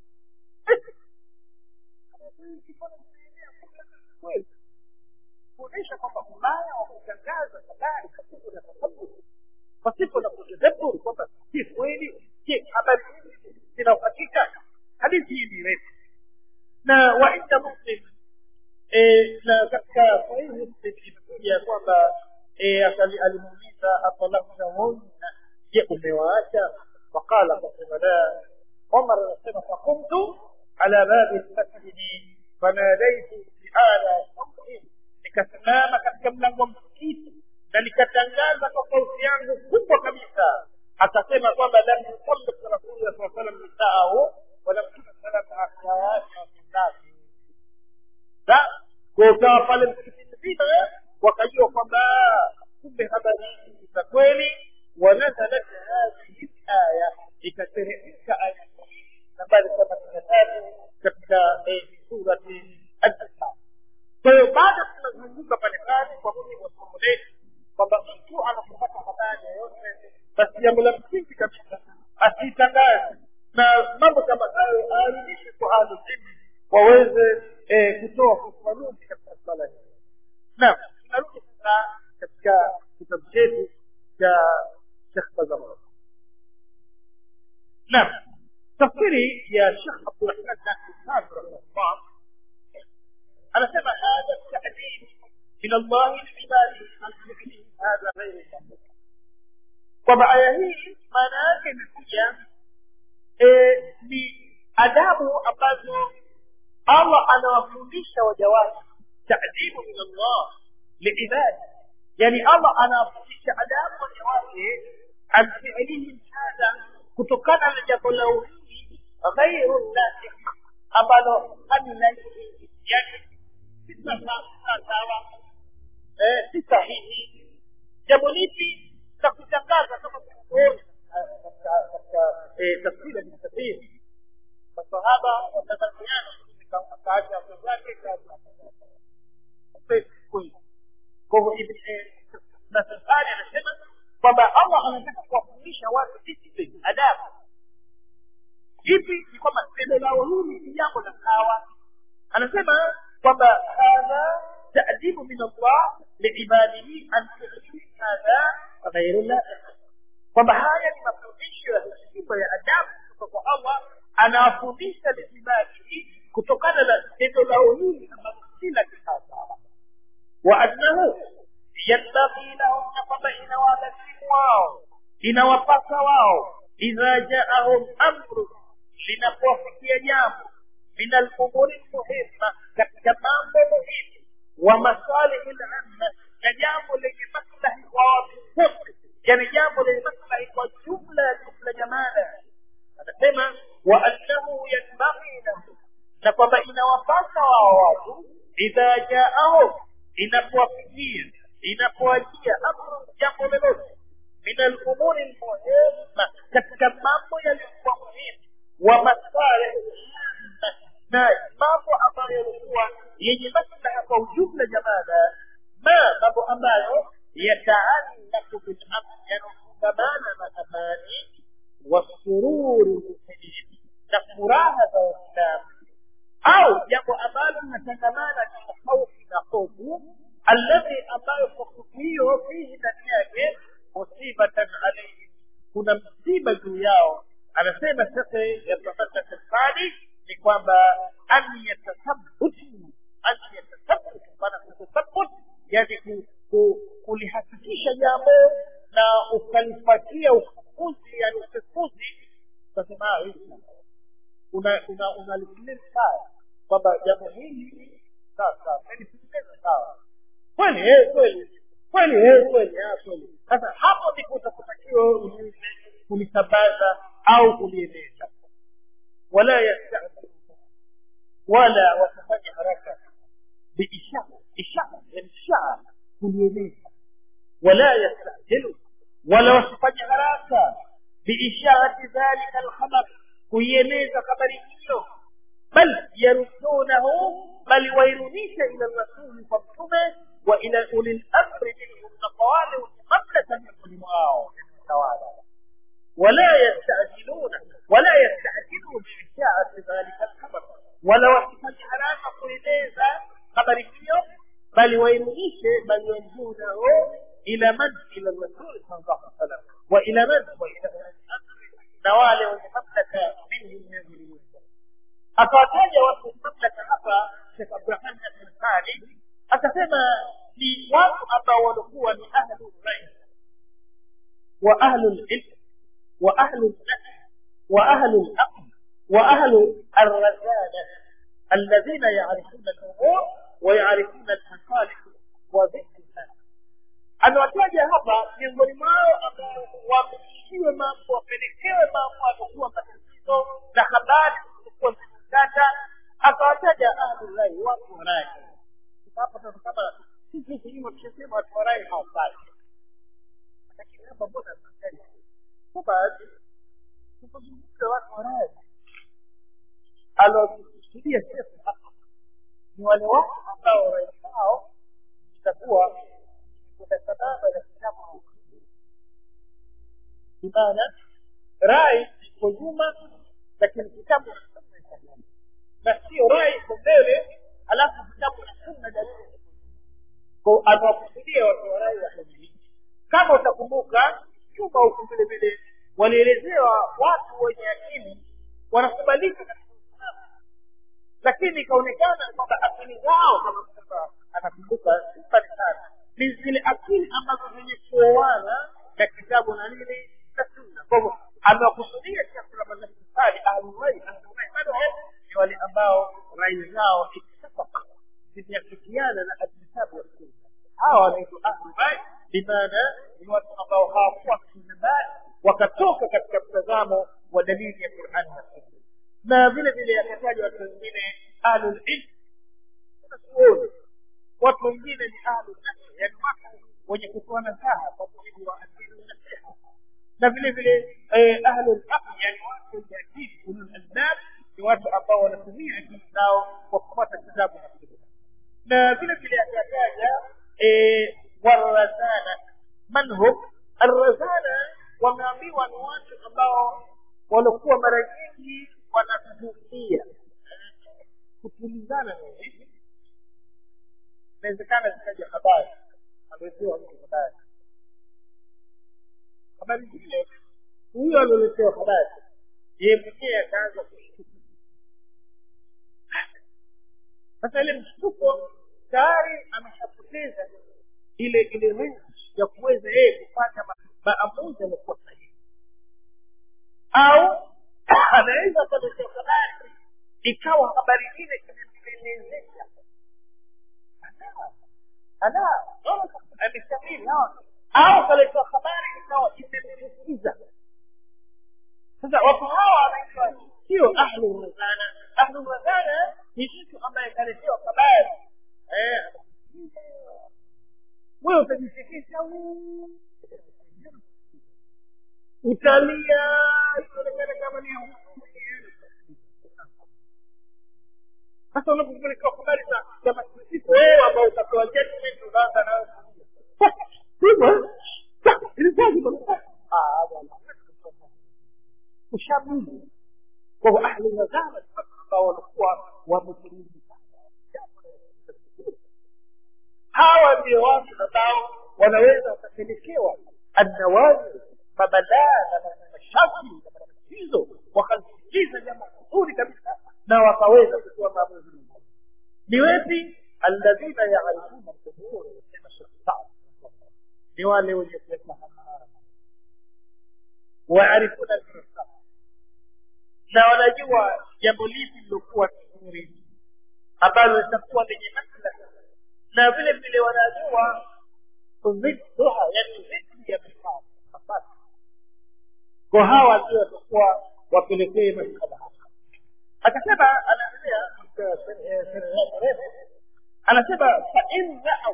kuonyesha kwamba ubaya wa kutangaza habari pasipo na tasaburi pasipo na kutadabbur kwamba si kweli je habari hizi zina uhakika hadithi hii ni refu na wainda muslim na katika sahihi muslim imekuja kwamba alimuuliza atalaknahunna je umewaacha faqala kasema la umar anasema fakumtu ala babi lmasjidi fanadaitu biala sautin nikasimama katika mlango wa msikiti na nikatangaza kwa sauti yangu kubwa kabisa akasema kwamba lam yusallit rasulullah saa salam nisaahu walam tusalam akhawati wakinnasi kwa ukawa pale msikiti mzima wakajua kwamba kumbe habari hizi za kweli wanazalat hadhihi laya ikateremka aya nambari themanini na tatu katika surati an-nisa kwa hiyo baada tunazunguka pale pale kwa mujibu wa somo letu kwamba mtu anapopata habari yoyote basi jambo la msingi kabisa asiitangaze na mambo kama hayo aarudishe kwa ahlulilmi waweze kutoa ufafanuzi katika swala hili naam tunarudi sasa katika kitabu chetu cha shekh bazamar naam tafsiri ya shekh abdurahman nasir sabi rahimahullah anasema hadha tadib min allahi libadihi an fi'lihi hadha ghairu sahih kwamba aya hii maana yake imekuja ni adabu ambazo allah anawafundisha waja wake tadibu min allah liibadi yani allah anawafundisha adabu waja wake an fi'lihim hadha kutokana na jambo la uhii ghairu nasih ambalo halilaihi yani si sawa si sahihi jambo lipi la kutangaza kama tulivyoona katika tafsiri ya mtafsiri masahaba watazamiana akaacha wake zake kwa hivyo nasafari anasema kwamba allah anataka kuwafundisha watu discipline adabu ipi ni kwamba tendo lao hili ni jambo la sawa anasema kwamba hadha تأديب من الله لعباده أن فعله هذا غير لائق kwamba haya ni mafundisho ya heshima ya adabu kutoka kwa allah anawafundisha liibadihi kutokana na tendo lao hili ambalo si la kisawasawa wa annahu yambaghi lahum na kwamba inawalazimu wao inawapasa wao idha jaahum amru linapowafikia jambo min alumuri lmuhima katika mambo muhimu wa masalihi lamma na jambo lenye maslahi kwa watu wote yani jambo lenye maslahi kwa jumla ya jumla jamala anasema wa annahu yanbaghi lahu na kwamba inawapasa wao watu idha jaahum inapowafikia inapowajia amru jambo lolote min alumuri lmuhima katika mambo yaliyokuwa muhimu wa masalihi na mambo ambayo yalikuwa yenye maslaha kwa ujumla jamala ma mambo ambayo yataallaqu bilamni yanafungamana na amani wasururi lmuminin na furaha za waislamu au jambo ambalo linatangamana na haufi na hofu alladhi ambayo kwa hofu hiyo fihi ndani yake musibatan alaihim kuna msiba juu yao anasema shekhe ya profesa sefani ni kwamba an yatathabutu an yatathabutu maana kutathabut yani ku, ku, kulihakikisha jambo na ukalipatia ufufuzi yani upekuzi utasema "Ah, hili una una unalifikiria sawa kwamba jambo hili sawa sawa umelipeleka sawa kweli eh kweli kweli eh kweli ah kweli sasa hapo ndipo utakutakiwa ulize kulisambaza au kulieneza wala yastajilu wala wasifanye haraka biishara ishara yani ishara kulieneza ولا يستعجلوا ولا wasifanye haraka biisharati dhalika alkhabar kuieneza habari hiyo bal yarudunahu bali wairudisha ila rasuli kwa mtume wa ila uli lamri minhum na kwa wale wenye mamlaka miongoni mwao tawala ولا يستعجلون ولا يستعجلوا بإشاعة ذلك الخبر ولا وصفة haraka kueleza habari hiyo bali wairudishe bali yarjunahu ila man ila rasul sallallahu alaihi wasallam wa ila man wa ila na wale wenye mamlaka minhum miongoni mwao akawataja watu wenye mamlaka hapa Sheikh Abraham Al-Thani akasema ni watu ambao walikuwa ni ahlul rai wa ahlul ilm wa ahlul nahl wa ahlul aql wa ahlul الرزانة الذين يعرفون الأمور ويعرفون المصالح وذكرها amewataja hapa miongoni mwao ambao wameishiwe mambo wapelekewe mambo atakuwa matatizo na habari zilizokuwa zimekata akawataja ahlurai watu wa rai hapa sasa kama sisi huku nyuma tushasema watu wa rai hawafai lakini hapa mbona tunataja kwa baadhi tupozungumza watu wa rai alokusudia shefu hapa ni wale watu ambao rai zao itakuwa kuna sababu na kitabu na ukweli bimaana rai iko nyuma lakini kitabu na sunna iko nyuma na sio rai iko mbele alafu kitabu na sunna dalili ko anawakusudia watu wa rai wa hii kama utakumbuka nyuma huku vile vile walielezewa watu wenye akili wanakubalika katika Uislamu lakini ikaonekana kwamba akili zao kama sasa anakumbuka mbali sana ni zile akili ambazo zenye kuoana na kitabu na nini na sunna kwa hivyo amewakusudia Sheikh Ramadhani Sali ahlulrai ahlulrai bado ni wale ambao rai zao ikitafaka zimeafikiana na alkitabu wa sunna hawa wanaitwa ahlulrai bimaana ni watu ambao hawakuwa kinabari wakatoka katika mtazamo wa dalili ya Qur'an na sunna na vile vile akataja watu wengine ahlul ilm wanachuoni watu wengine ni ahlul nahl yani watu wenye kutoa nasaha kwa mujibu wa akili nasiha na vile vile eh, ahlul aql yani watu wenye akili ulul albab ni watu ambao wanatumia akili zao kwa kufuata kitabu na sunna na vile vile akataja eh, warazana man hum arrazana wameambiwa ni watu ambao walikuwa mara nyingi wanatuzuia kutulizana na hivi inawezekana zikaja habari aletewa mtu habari habari zile huyo alioletewa habari yeye mwenyewe akaanza kushtuka sasa ile mshtuko tayari ameshapoteza ile ile range ya kuweza yeye kufanya maamuzi yaliokuwa sahihi au anaweza akaletewa habari ikawa habari ile imemwelezesha ana ameshamiri au kaletewa habari ikawa imemchukiza sasa watu hawa wanaitwa sio ahlu razana ahlu razana ni mtu ambaye kaletewa habari wewe utajifikisha utalia itaonekana kama ni sasa unapopeleka habari za za masikitiko wewe ambao utapewa judgment unaanza nayo hivyo ilikuwaje bwana ah bwana ushabuni kwa hivyo ahli nazama ambao walikuwa wametulivu hawa ndio watu ambao wanaweza wakapelekewa annawazi mabalaa na mashaki na matatizo wakazikiza jambo zuri kabisa na wakaweza kutoa maamuzi mengine ni wepi alladhina yaarifuna lqubur sema shekh ni wale wenye kuyafahamu waarifuna lfirsa na wanajua jambo lipi lilokuwa nzuri ambalo litakuwa lenye maslaha na vile vile wanajua dhidduha yani dhidi ya mafasi kwa hawa ndio watakuwa wapelekee masala akasema anaendelea anasema fain raau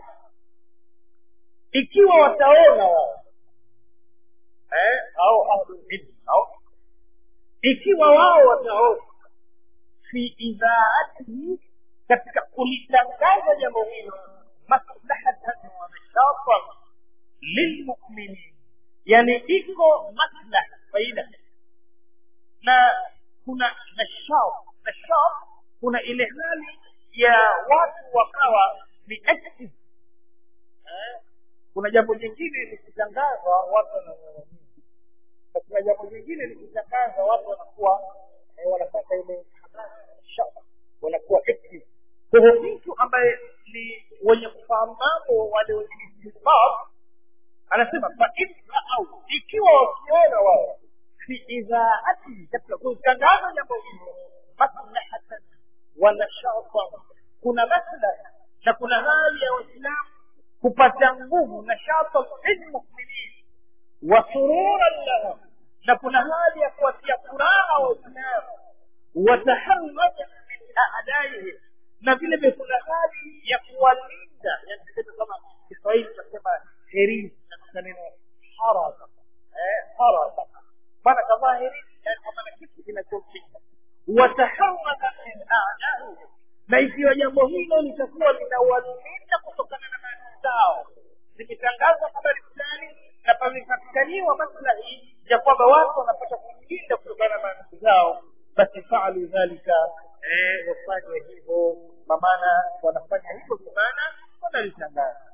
ikiwa wataona wao eh, au ahlulilmi au ikiwa wao wataona fi idhaatihi katika kulitangaza jambo hilo maslahatan wa nashatan lilmuminin yani iko maslaha faida na kuna nashat nashat kuna ile hali ya watu wakawa ni active eh? kuna jambo jingine likitangazwa watu wananung'unia na kuna jambo jingine likitangazwa watu wanakuwa eh, wanapata ile hamasa wanakuwa active kwa hivyo mtu ambaye ni wenye kufahamu mambo wale wenye istihbab anasema fainraau ikiwa wakiona wao fi idhaati katika kutangaza jambo hilo maslahatan wa nashatan kuna maslaha na kuna hali ya waislamu kupata nguvu nashatan lilmuminin wa sururan lahum na kuna hali ya kuwatia furaha waislamu wataharrajan min adaihim na vile vile kuna hali ya kuwalinda yani kama kiswahili tunasema herisi katika neno haraka eh haraka maana kavaa herisi yani kama na kitu kinachomshinda wataharaka min adaihim na ikiwa jambo hilo litakuwa linawalinda kutokana na maadui zao zikitangazwa habari fulani na pamepatikaniwa maslahi ya kwamba watu wanapata kujilinda kutokana na maadui zao basi faalu dhalika eh, wafanye hivyo kwa maana wanafanya hivyo kwa maana wanalitangaza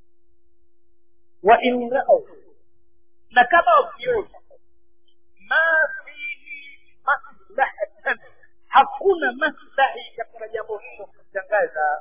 wa in raau na kama wakiona ma fihi maslahatan hakuna maslahi katika jambo hilo kutangaza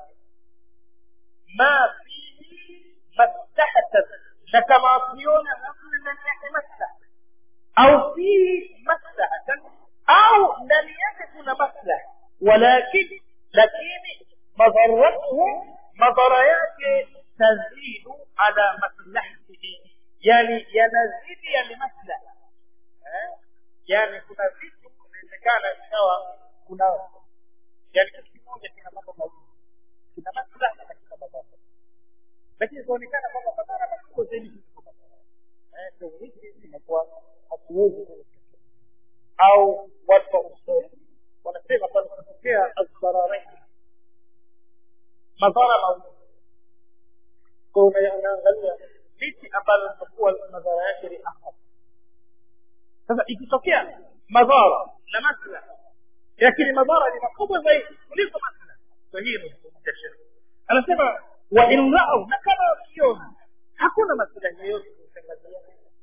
ma fihi maslahatan na kama wakiona hakuna ndani yake maslaha au fihi maslahatan au ndani yake kuna maslaha walakin lakini madharatuhu madhara yake tazidu ala maslahatihi yani yanazidi yale maslaha eh? yani kuna vitu inawezekana ikawa kuna yani kitu kimoja kina mambo mawili kina maslaha na kina madhara lakini ikaonekana kwamba madhara makubwa zaidi kuliko maslaha eh, ndio hiki inakuwa hatuwezi au watu wa usuli wanasema panapotokea asdararaini madhara mawili kwa unaangalia lipi ambalo litakuwa madhara yake ni akhaf sasa ikitokea madhara na maslaha lakini madhara ni makubwa zaidi kuliko maslaha kwa hiyo imezungumzia sheria anasema wa in raau na kama wakiona hakuna maslahi yoyote kuitangazia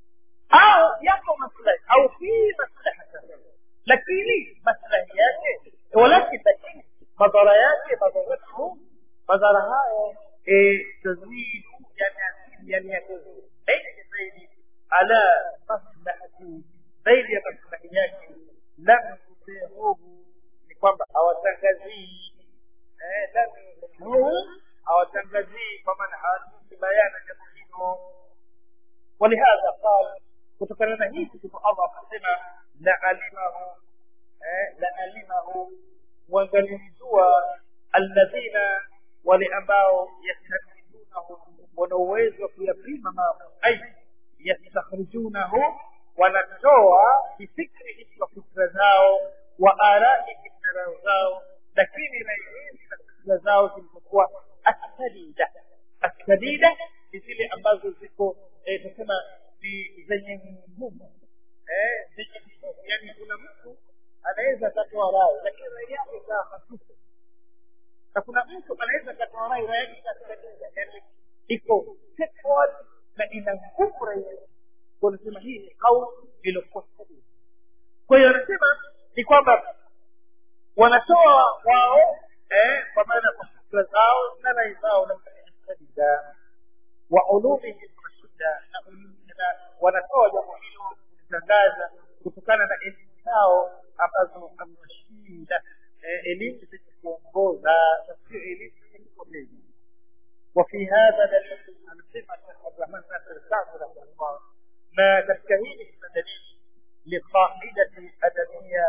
au yako maslahi au fi maslahata lakini maslahi yake walakin lakini madhara yake madharatu madhara hayo tazidu yani yani yakuzu zaidi zaidi ala maslahati zaidi ya maslahi yake lam yuzihuhu ni kwamba hawatangazii lam yuzihuhu hawatangazii kwa maana hawatusi bayana jambo hilo ولهذا قال kutokana na hii ndipo allah akasema la alimahu eh, la alimahu wangalimjua alladhina wale ambao yastamidunahu wana uwezo wa kuyapima mambo ai yastakhrijunahu wanatoa bifikrihim kwa fikra zao wa araihim na rao zao lakini rai hizi na fikra zao zilizokuwa assadida assadida ni zile ambazo ziko eh, tunasema ni zenye nguvu eh, zenye nguvu yani kuna mtu anaweza akatoa rai lakini rai yake ikawa hafifu na kuna mtu anaweza akatoa rai rai yake ikasikatiza yani iko straightforward na ina nguvu rai yake kwa nasema hii ni kauli iliyokuwa sahihi kwa hiyo anasema ni kwamba wanatoa wao eh, kwa maana kwa fikra zao na rai zao na kadida wa ulumihim mashida na na wanatoa jambo hilo kulitangaza kutokana na elimu zao ambazo amashida eh, elimu zenye kuongoza na sio elimu zenye kupoteza وفي هذا دليل على صفة عبد الرحمن ناصر السعدي رحمه الله ما تستهين من دليل لقاعدة أدبية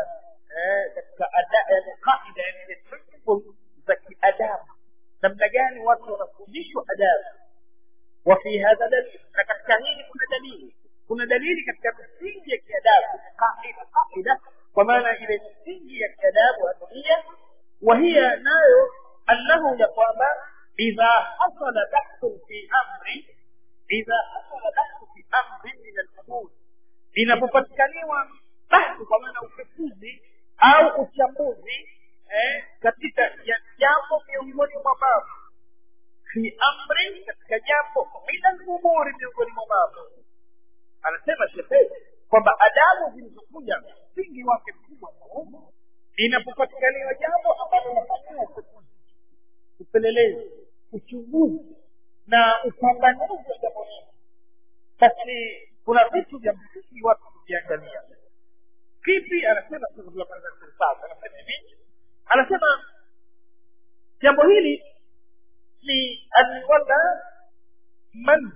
كأداء يعني قاعدة يعني principle زكي أداب namna gani watu wanafundishwa adabu وفي هذا دليل na katika hili kuna dalili kuna dalili katika misingi ya kiadabu qaida qaida kwa maana ile misingi ya kiadabu adunia وهي nayo annahu ya kwamba إذا حصل بحث في أمر إذا حصل بحث في أمر من الأمور inapopatikaniwa bahthi kwa maana upekuzi au uchambuzi eh, katika ya jambo miongoni mwa mambo fi amri katika jambo min alumuri miongoni mwa mambo anasema shekhe kwamba adabu zilizokuja msingi wake mkubwa inapopatikaniwa jambo ambalo nafanyiwa upekuzi upelelezi uchunguzi na upambanuzi wa jambo hili basi kuna vitu vya msingi watu kuviangalia kipi anasema anasema hivi anasema jambo hili ni anwala man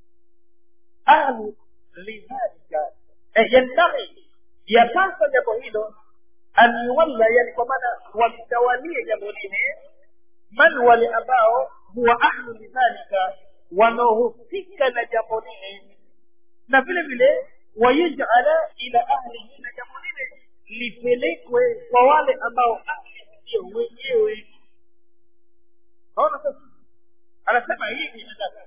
ahlu lidhalika yambaghi yapasa jambo hilo an yuwalla yani kwa maana walitawalie jambo lile man wale ambao huwa ahlu lidhalika wanaohusika na jambo lile na vile vile wayajala ila ahlihi na jambo lile lipelekwe kwa wale ambao ahli ndio wenyewe naona sasa anasema hivi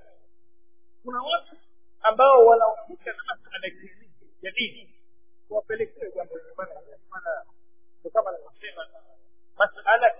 kuna watu ambao wanahusika na masala ya dini wapelekewe jambo hili maana kama anavyosema masala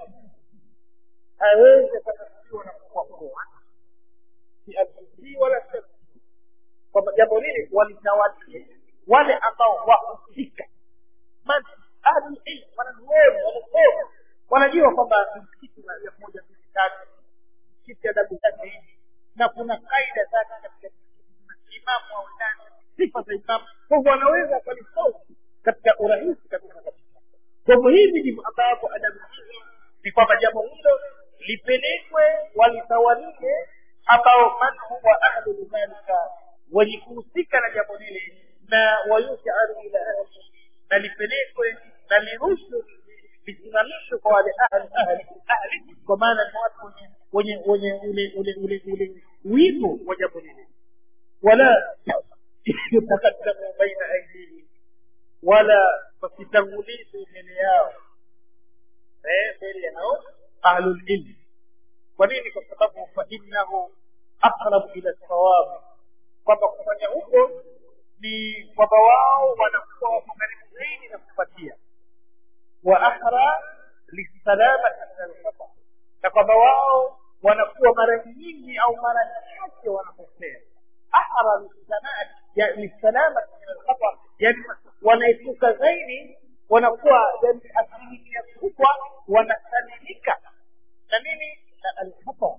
hawezi akatafsiriwa na kukwakua si alfii wala si kwamba jambo lile walitawalie wale ambao wahusika man ahlulilm wanazuoni wanasoma wanajua kwamba msikiti na elfu moja mbili tatu msikiti adabu zake hivi na kuna kaida zake katika msikiti imamu au ndani sifa za imamu kwa hivyo wanaweza wakalisosi katika urahisi kabisa kabisa kwa hivyo hivi ndivyo ambavyo adabu hizo ni kwamba jambo hilo lipelekwe walitawalie ambao man huwa ahlu lidhalika wenye kuhusika na jambo lile na wayusharu ila ahli na lipelekwe na lirushwe lisimamishwe kwa wale ahli ahli ahli kwa maana ni watu wenye wenye wenye ule ule ule ule wigo wa jambo lile wala yutakaddamu baina aidihim wala wasitangulize mbele yao eh mbele yao ahlul ilm kwa nini kwa sababu fa innahu aqrabu ila sawabi kwamba kufanya huko ni kwamba wao wanakuwa wako karibu zaidi na kupatia wa ahra lisalamati min alkhata na kwamba wao wanakuwa mara nyingi au mara chache wanakosea ahra lisalamati min alkhata yani wanaepuka zaidi wanakuwa yani asilimia kubwa wanasalimika na nini na alkhata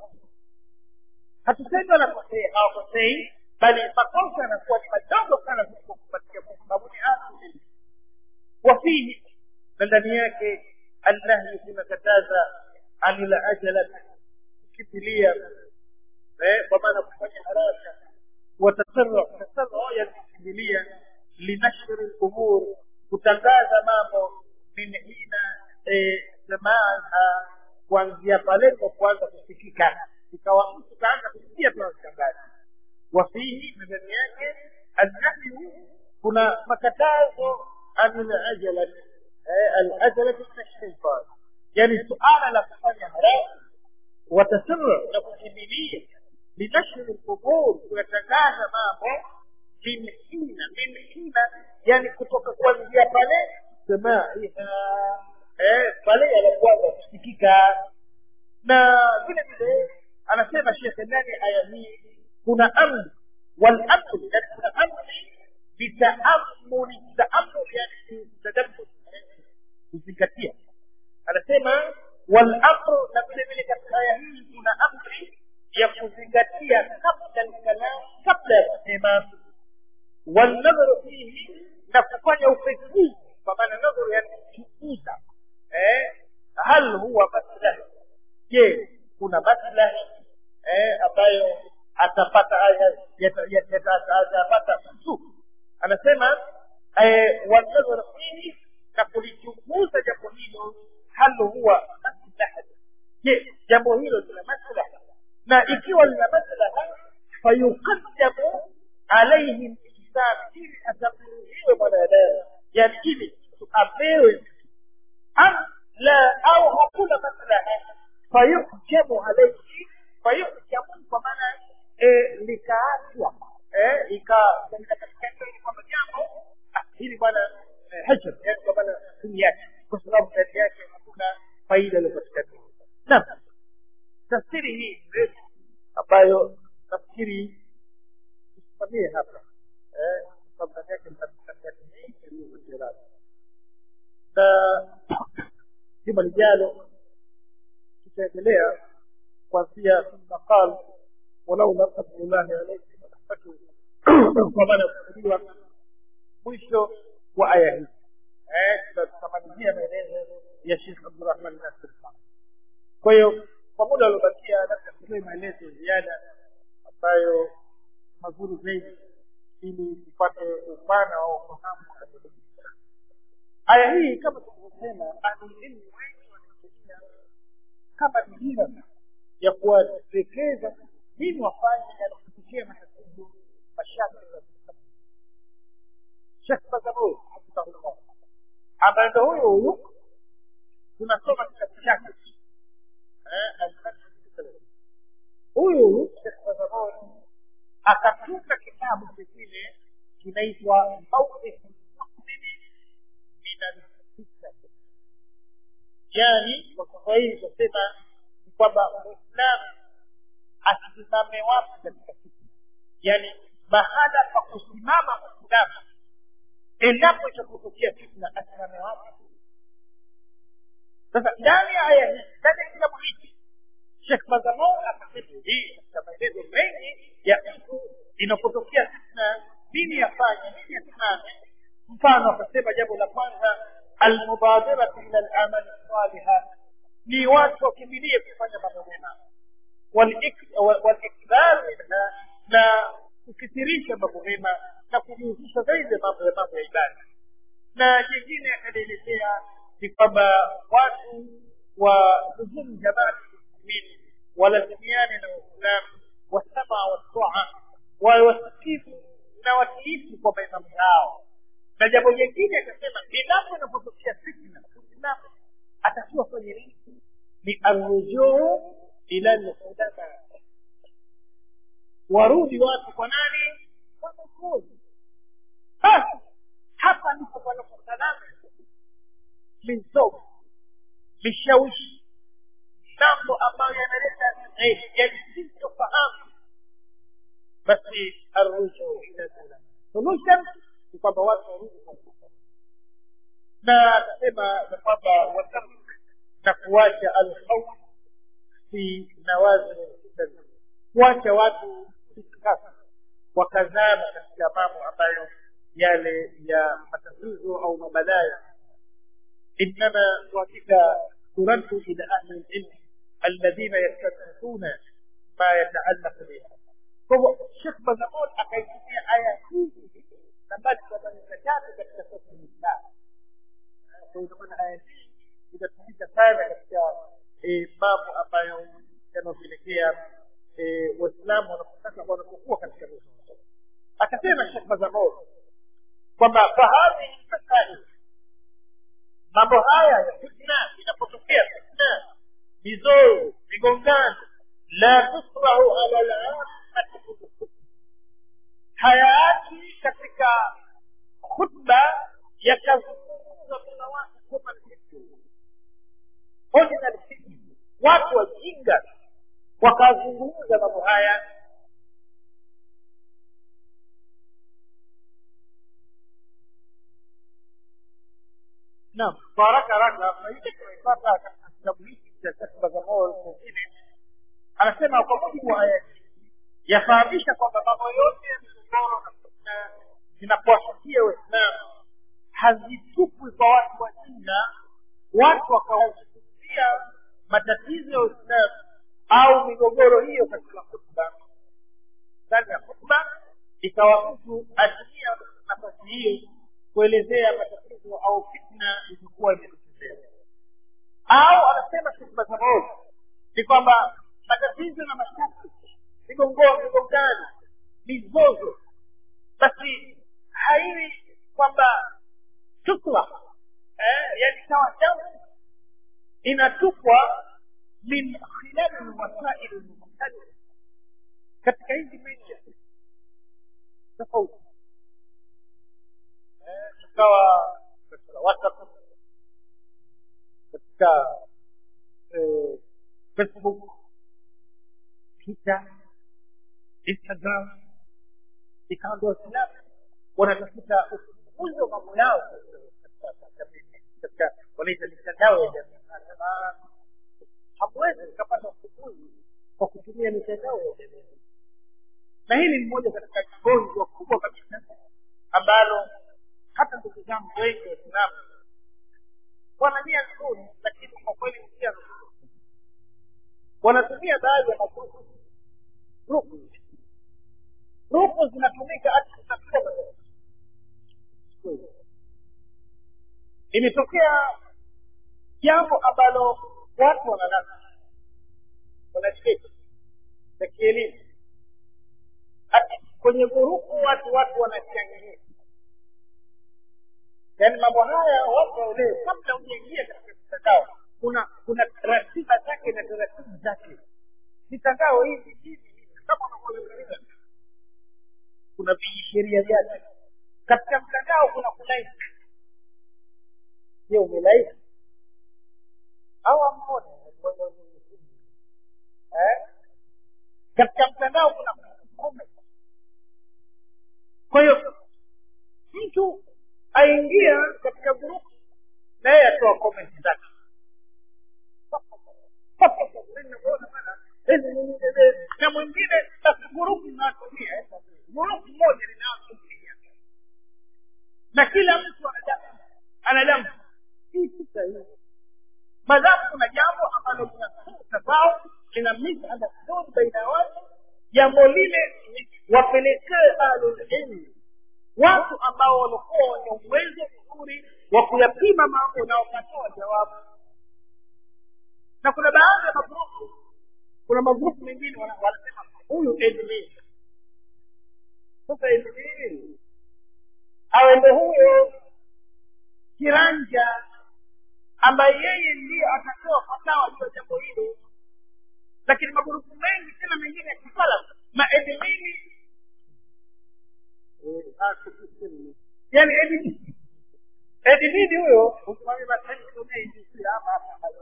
hatusemi wanakosea hawakosei bali makosa yanakuwa ni madogo sana kuliko kupatia kwa sababu ni asili wafihi na ndani yake annahyu kunakataza anil ajala kukimbilia kwa maana kufanya haraka watasarra tasarra yani kukimbilia linashri lumur kutangaza mambo min hina samaaha kuanzia pale kwa kuanza kusikika ikawa mtu kaanza kusikia tunatangaza wafihi na ndani yake annahyu kuna makatazo anil ajala العجلة من الشيطان يعني سؤال لا تفanya haraka watasirra na kukimbilia linashri lqubur kuyatangaza mambo mimhina mimhina yani kutoka kuanzia pale samaiha eh, pale yanakuanza kusikika na vile vile anasema shekhe ndani aya hii kuna amri walamru yani kuna amri bitaamuli taamuli yani tadabbur kuzingatia anasema walamru na vile vile katika aya hii kuna amri ya kuzingatia kabla lkalam kabla ya kusema walnadharu fihi na kufanya upekuzi kwa maana nadharu yani kuchunguza eh, hal huwa maslahi je kuna maslahi eh, ambayo atapata atapata mtu anasema eh, wanadharu fihi na kulichunguza jambo hilo hal huwa maslaha je jambo hilo lina maslaha na ikiwa lina maslaha fayuqaddamu alaihi linsan ili atamruhiwe mwanadamu yani ili mtu apewe am la au hakuna maslaha fayuhkamu alaihi fayuhkamu kwa maana likaachwa ikapatikana kwamba jambo hili bwana hajr yani kwa maana chini yake kwa sababu ndani yake hakuna faida iliyopatikana naam tafsiri hii mrefu ambayo nafikiri tusimamie hapa sababu ndani yake mtakatifu mengi yaliyopatikana na juma lijalo tutaendelea kuanzia thumma qal walaula fadlullahi alaikum warahmatuhu kwa maana kusudiwa mwisho wa aya hii tutamalizia maelezo ya shekh abdurahman nasir kwa hiyo kwa muda uliobakia labda tutoe maelezo ya ziada ambayo mazuri zaidi ili tupate upana wa ufahamu aya hii kama tulivyosema ahlulilmu wengi wanatumia kama dira ya kuwaelekeza nini wafanye yanakufikia matatizo mashaka shekh bazabur hafidhahullah ambaye ndo huyu huyu tunasoma kitabu chake huyu huyu shekh bazabur akatunga kitabu kingine kinaitwa mauqifu lmuslimi min alfitna yani kwa kiswahili tunasema ni kwamba muislamu asimame wapi katika fitna yani mahala pa kusimama muislamu endapo itakutokea fitna asimame wapi sasa ndani ya aya hii ndani ya kitabu hiki shekh mazamon akasema hii katika maelezo mengi ya mtu inapotokea fitna nini yafanye nini yasimame mfano akasema jambo la kwanza almubadiratu ila lamali saliha ni watu wakimbilie kufanya mambo mema walikbaru minha na kukithirisha mambo mema na kujihusisha zaidi mambo ya mambo ya ibada na jingine akalielezea ni kwamba watu wa luzumu jamaati muslimin walazimiane na waislamu wasama wataa wawe wasikivu na watiifu kwa maimamu yao na jambo jingine akasema endapo inapotokea fitna muislamu atakiwa kwenye nini ni arrujuu ila lulama warudi watu kwa nani wanafunzi basi hapa ndipo panaposalama mizogo vishawishi mambo ambayo yanaleta yalisintofahamu basi arrujuu ila lulama solution ni kwamba watu warudi kwa na akasema ya kwamba watam na kuacha alkhawf fi nawazil fitan kuacha watu itikasi wakazama katika mambo ambayo yale ya matatizo au mabalaya انما وكذا ترد الى اهل العلم الذين يستدرسون ما يتعلق بها فهو الشيخ بزمون akaitumia aya hizi ambazo zinamaanisha tatu katika sura Islam kwa hiyo maana aya hii inatumika sana katika mambo ambayo yanapelekea waislamu wanapotaka wanapokuwa katika mizozo akasema shekh mazamor kwamba fahadhihi masail mambo haya ya fitna inapotokea fitna mizozo migongano la tusrahu ala lamati hayati katika khutba yakazungumza kuna watu kama ordinary citizens watu wajinga wakazungumza mambo haya naam kwa haraka haraka faida tunaipata katika kitabu hiki cha kasba za moyo mwingine anasema kwa mujibu wa aya hii yafahamisha kwamba mambo yote ya migogoro na fitna zinapowafikia waislamu hazitupwi kwa watu wajinga watu wakawazungumzia matatizo ya uislamu au migogoro hiyo katika khutba ndani ya khutba ikawa mtu atumia nafasi hiyo kuelezea matatizo au fitna iliyokuwa imetokezea au anasema khutba za maovu ni kwamba matatizo na mashaki migongano migongano mizozo basi haiwi kwamba tutla eh, yani sawa sawa inatupwa min khilali lwasaili lmukhtalifa katika hizi media tofauti eh, ikawa katika whatsapp katika eh, facebook twitter instagram ikawa ndio waislamu wanatafuta ufumbuzi wa mambo yao katika wanaita mitandao ya jamii hamwezi mkapata ufumbuzi kwa kutumia mitandao ya jamii na hili ni moja katika gonjwa kubwa kabisa ambalo hata ndugu zangu wengi waislamu wana nia nzuri lakini kwa kweli njia wanatumia baadhi ya magrupu grupu grupu zinatumika hata kutafuta matatizo imetokea jambo ambalo watu wanalala wanacheki za kielimu ati kwenye gurupu watu watu wanachangia yaani mambo haya watu waelewe kabla hujaingia katika mitandao kuna kuna ratiba zake na taratibu zake mitandao hivi hivi hivi kama unavyoeleza kuna vijisheria vyake katika mtandao kuna kulaiki je umelaiki au ammoja eh? katika mtandao kuna comment kwa hiyo mtu aingia katika grupu na yeye atoa comment zake na mwingine basi gurupu inatumia gurupu moja linatumia na kila mtu anadamu anadamu hii si sahihi madhamu kuna jambo ambalo linatafao lina misunderstood baina ya watu jambo lile wapelekee ahlulilmi watu ambao walikuwa wenye uwezo mzuri wa kuyapima mambo na wakatoa jawabu na kuna baadhi ya magrupu kuna magrupu mengine wanasema huyu edmini sasa edmini awende huyo kiranja ambaye yeye ndiye atatoa fatawa juu ya jambo hilo lakini magurupu mengi tena mengine ya kisala maedmini yani edmini edmini huyo usimamia masaiia ama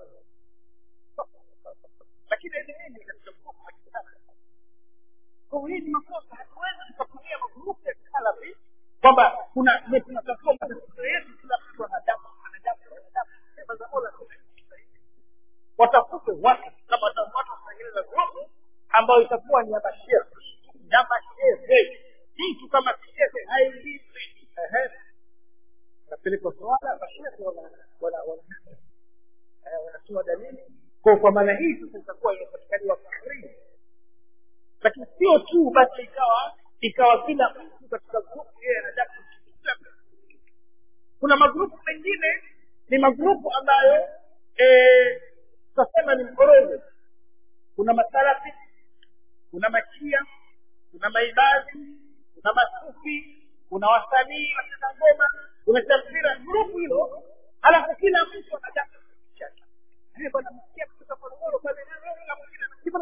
lakini edmini katika grupu la kisala kwa hii ni makosa hatuwezi tukatumia magrupu ya kisalafi kwamba kuna tunatatua matatizo yetu kila mtu anadamu anadamu anadamu sema za mola watafute watu kama watu watatengeneza grupu ambayo itakuwa ni ya mashehe ya mashehe mtu kama shehe haingii napelekwa swala mashehe wanatoa dalili kwa kwa maana hii sasa itakuwa inapatikaniwa fikrii lakini sio tu basi ikawa ikawa kila mtu katika grupu yeye anataka kuna magrupu mengine ni magrupu ambayo tutasema ni mkorogo kuna masalafi kuna machia kuna maibadhi kuna masufi kuna wasanii wacheza ngoma kuna tamthira grupu hilo alafu kila mtu anataka bwana msikia kutoka Morogoro pale na mwingine anasema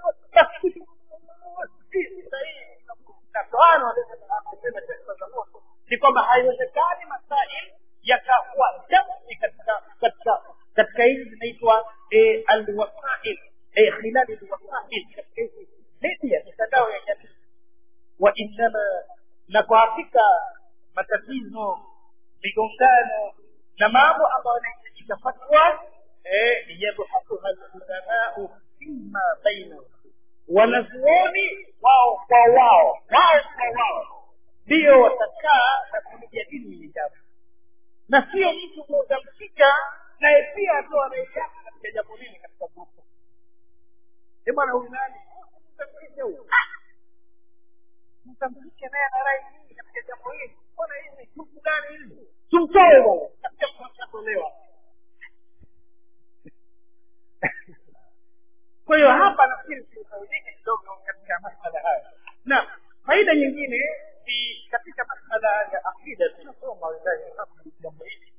ni kwamba haiwezekani masail yakakuwa jamii katika katika katika hizi zinaitwa alwasail khilali alwasail katika hizi media mitandao ya jamii wa innama na kwa hakika matatizo migongano na mambo ambayo yanahitajika fatwa eh, yabhathuha lulamau fima bainahum wanazuoni wao kwa wao wao kwa wao ndio watakaa na kulijadili hili jambo na sio mtu utamshika naye pia atoa anaishaka katika jambo hili katika grupu e bwana huyu nani mtamshike huyu mtamshike naye na rai nyingi katika jambo hili mbona hivi grupu gani hili tumtoe bwana katika kutolewa kwa hiyo hapa nafikiri tusaidike kidogo katika masala haya na faida nyingine ni katika masala ya aqida tunasoma wallahi jambo hili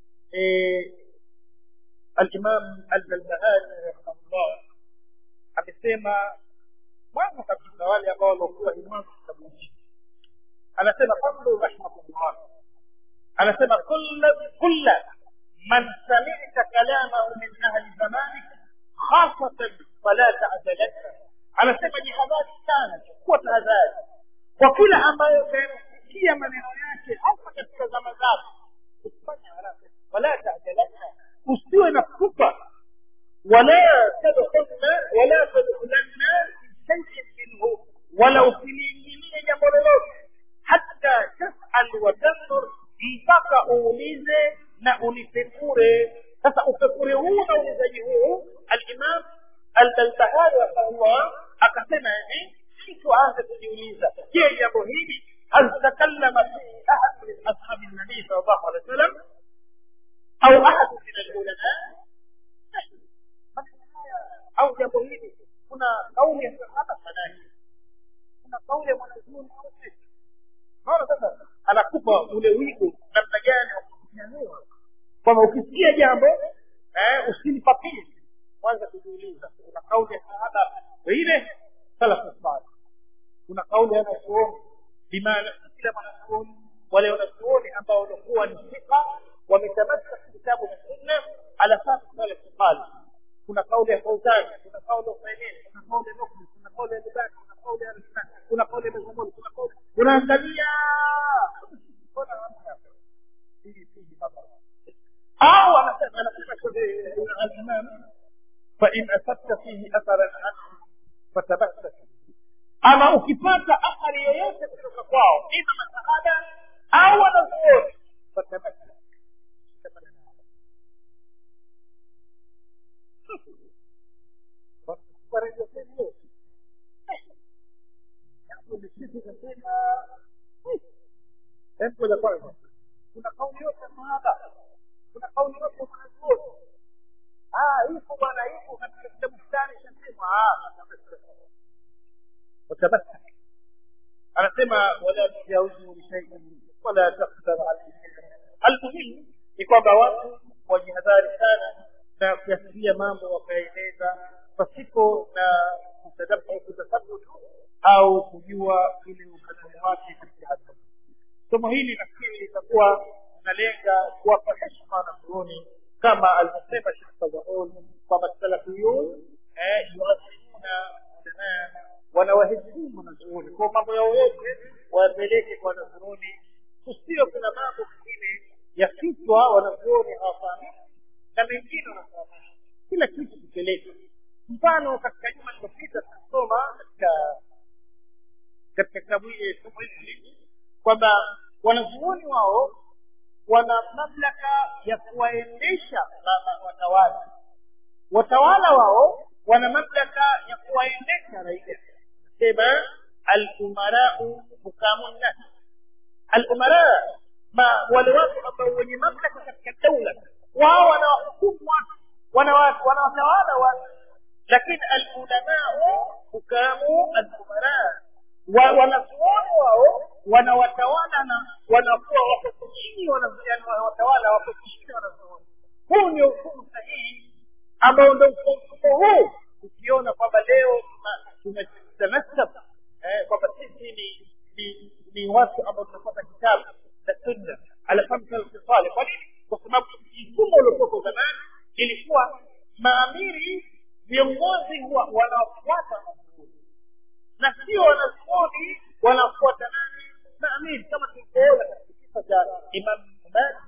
alimam albarbahari rahimahullah amesema mwanzo kabisa wale ambao waliokuwa imamu kitabu hiki anasema qawlu rahimahullah anasema kulla man samita kalamahu min ahli zamanik khasatan fala ta'jalaka anasema jihadhari sana chukua tahadhari kwa kila ambayo utayasikia maneno yake hasa katika zama zako usifanye haraka wala ta'jalaka usiwe na pupa wala tadkhulna wala tadkhulanna fi shay'in minhu wala usiliingilie jambo lolote hatta tasal wa tanzur mpaka uulize na ulipekure sasa upekure huu na uulizaji huu alimam albarbahari rahimahullah akasema hivi mtu aanze kujiuliza je jambo hili hal takallama fihi ahad min ashabi nabii sal llahu alehi wa sallam au ahad min alulama au jambo hili kuna kauli ya sahaba fanani kuna kauli ya mwanazuoni wote naona sasa anakupa ule wigo namna gani wa kunyanyua kwamba ukisikia jambo eh, usilipapie kwanza kujiuliza kuna kauli ya sahaba wengine salafu salih kuna kauli ya wanazuoni bimaana kila mwanazuoni wale wanazuoni ambao walikuwa ni thika wametamasa kitabu na sunna ala fahmi salaf salih kuna kauli ya Fauzani, kuna kauli ya Usaimini, kuna kauli ya Nukli, kuna kauli ya Libani, kuna kauli ya Al-Islam, kuna kauli ya Mazmuni, kuna kauli unaangalia mbona hamna hii hii baba au anasema anasema al-Imam fa in asabta fihi atharan anhu fatabassak ama ukipata athari yoyote kutoka kwao ima masahaba au wanazuoni fatabassak Jambo la kwanza, kuna kauli yote ya sahaba, kuna kauli yote ya mwanazuoni. Ah, ipo bwana, ipo katika kitabu fulani chasema. Watabasa anasema wala tujauzu bishaiin wala takdar alayhi. Almuhimu ni kwamba watu wajihadhari sana na kuyasikia mambo wakaeneza pasipo na kutadabu kutasabutu au kujua ile uhalali wake katika hasa somo hili nafikiri litakuwa nalenga kuwapa heshima wanazuoni kama alivyosema Sheikh Fadhaul kwamba salafiyun yuazimuna ulamaa wanawaheshimu wanazuoni kwa mambo yao yote wayapeleke kwa wanazuoni kusio kuna mambo mengine ya kichwa wanazuoni hawafahamiki na mengine wanafahamisha kila kitu kipeleke mfano katika juma lililopita tunasoma katika katika kitabu hili somo hili kwamba wanazuoni wao wana mamlaka ya kuwaendesha watawala watawala wao wana mamlaka ya kuwaendesha raia sema alumarau hukamu nnas alumara ma wale watu ambao wenye mamlaka katika daula wao wanawahukumu watu wanawatawala watu lakini alulamau hukamu alumara wanazuoni wao wanawatawala na wanakuwa wako chini wanawatawala wako chini wanazuoni huu ndio hukumu sahihi ambao ndo mfumo huu ukiona kwamba leo tumetanasab kwamba sisi ni ni ni watu ambao tunapata kitabu na sunna ala fahmi salih kwa nini kwa sababu mfumo uliokuwa zamani ilikuwa maamiri viongozi huwa wanawafuata wanazuoni na sio wanazuoni wanafuata nani maamiri kama tulivyoona katika kisa cha imam malik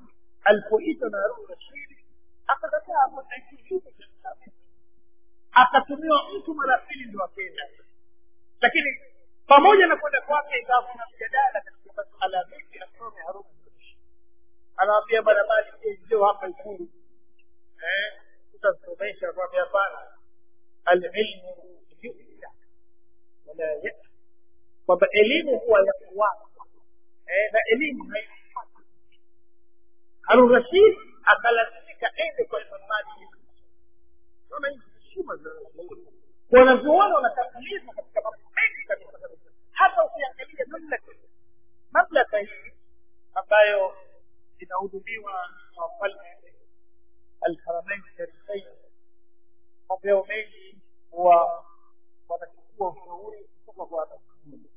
alipoitwa na harun rashidi akakataa kwenda kinyume cha mtume akatumiwa mtu mara pili ndo akenda lakini pamoja na kwenda kwake ikawa kuna mjadala katika masuala vipi asome harun rashidi anawambia bwana mali njoo hapa ikulu eh utasomesha kwambia hapana alilmu yu'ta wala yata kwamba elimu huwa ya kuwapa eh, na elimu haifuati harun rashid akalazimika ende kwa imam malik naona hizi heshima za wanazuoni wanatangulizwa katika mambo mengi kabisa kabisa hata ukiangalia mamlaka mamlaka hii ambayo inahudumiwa na wafalme alharamain sharifain mapeo mengi huwa wanachukua ushauri kutoka kwa wanafunzi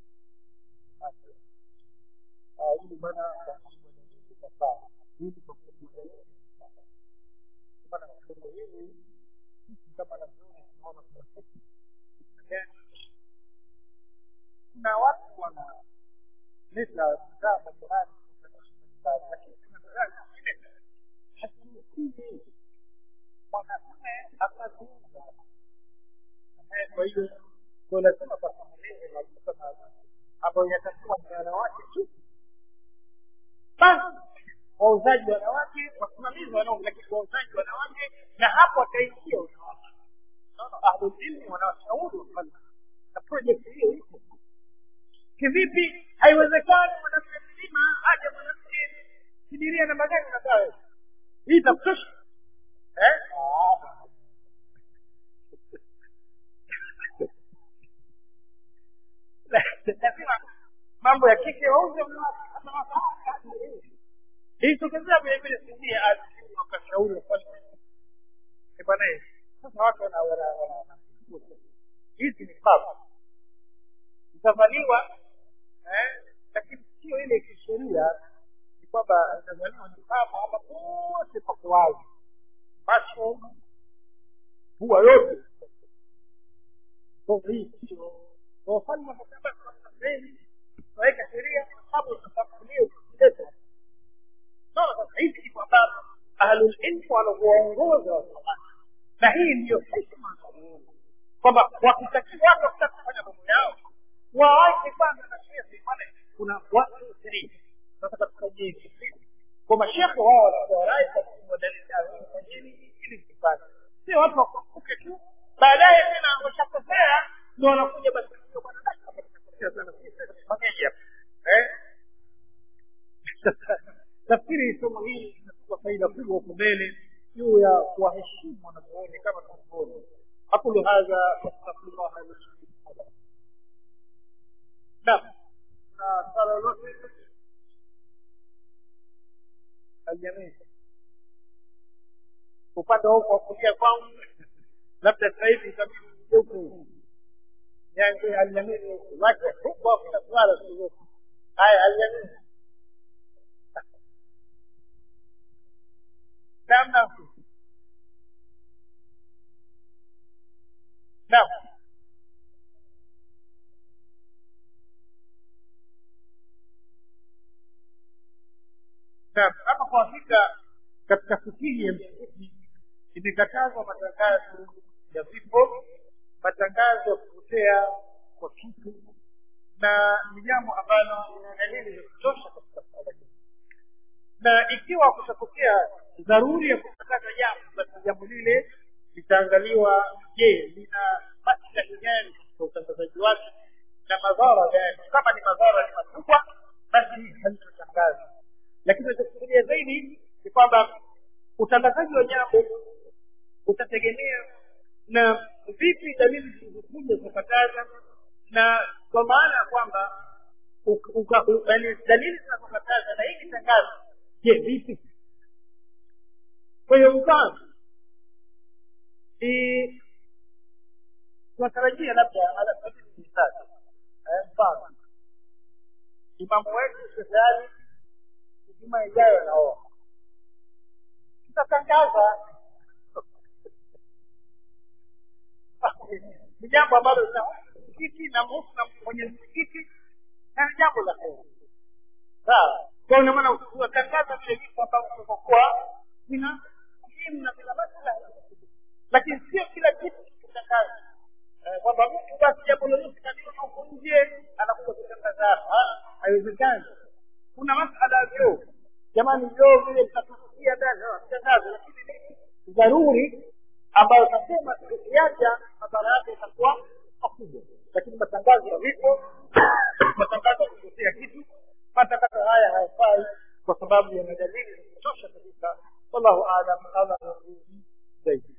ili bana kafaa ili kwa maana kitendo hili sisi kama nazuoni tunaona kuna kitu gani kuna watu wana leta bidhaa mbalimbali lakini kuna bidhaa zingine haziruhusiwi mwanamume akaziuza kwa hiyo kwa lazima pafahamike maduka maalum ambayo yatakuwa ni wanawake tu basi wauzaji wanawake wasimamizi wanaume lakini wauzaji wanawake na hapo wataingia wanawake naona ahlulilmi wanawashauri wafalme na project hiyo iko kivipi haiwezekani mwanamke mzima aje mwanamke sidiria namba gani unakaa hii itakutosha eh lazima mambo ya kike wauze ilitokezea vile vile sindia wakashauri wafalme bwana sasa watu wana wana hizi ni baba itavaliwa eh, lakini sio ile kisheria ni kwamba itavaliwa ni baba ama pote pako wazi macho pua yote hii sio wafalme wakasema sahii tunaweka sheria sababu tutafulia ukileta naona sasa hivi ni kwamba ahlulilmu wanavyoongoza wasomani na hii ndiyo heshima kwamba wakitakiwa watu wakitaka kufanya mambo yao waache kwanza na shehe maana kuna watu ishirini sasa katika jiji kwa mashekhe wao wanakuwa rai kwa kuwadalisha fanyeni ili mkifanye sio watu wakumbuke tu baadaye tena washakosea ndio wanakuja basi bwana sana fanyaje hapa eh nafikiri somo hili linatupa faida kubwa huko mbele juu ya kuwaheshimu wanazuoni kama tunavyoona aqulu hadha wastaghfirullah li naam na swala lolote aljamii upande huko wa kulia kwangu labda sasa hivi itabidi ugeuke yangu aljamii wacha huko kuna swala sio haya aljamii naam naam naam naam hapa kwa hakika katika fikihi ya msikiti imekatazwa matangazo ya vifo matangazo ya kupotea kwa kitu na ni jambo ambalo lina dalili za kutosha katika suala hili na ikiwa kutatokea dharuri ya kutangaza jambo basi jambo lile litaangaliwa je lina maslahi gani katika utangazaji wake na madhara gani kama ni madhara ni makubwa basi halitotangazwa lakini nachofikiria zaidi ni kwamba utangazaji wa jambo utategemea na vipi dalili zilizokuja zinakataza na kwa maana ya kwamba dalili zinazokataza na hii tangazo je vipi kwa hiyo mfano tunatarajia labda ala sabili misali mfano imamu wetu shehali juma ijayo anaoa tutatangaza ni jambo ambalo msikiti na muhusu na mwenye msikiti na ni jambo la heri sawa kwa hiyo maana ukiwatangaza vile vitu ambavyo vimekuwa vina muhimu na vina maslahi lakini sio kila kitu kitangaza kwamba mtu basi jambo lolote kaliona huko nje anakuja kutangaza hapa haiwezekani kuna masala ya vyoo jamani vyoo vile vitatusikia ndani tangazo lakini nini dharuri ambayo nasema tukiacha madhara yake itakuwa makubwa lakini matangazo ya vipo matangazo ya kutetea kitu matangazo haya hayafai kwa sababu yana dalili za kutosha kabisa wallahu alam allah zaidi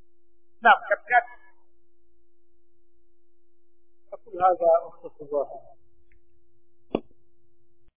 naam katikati أقول هذا أختص الله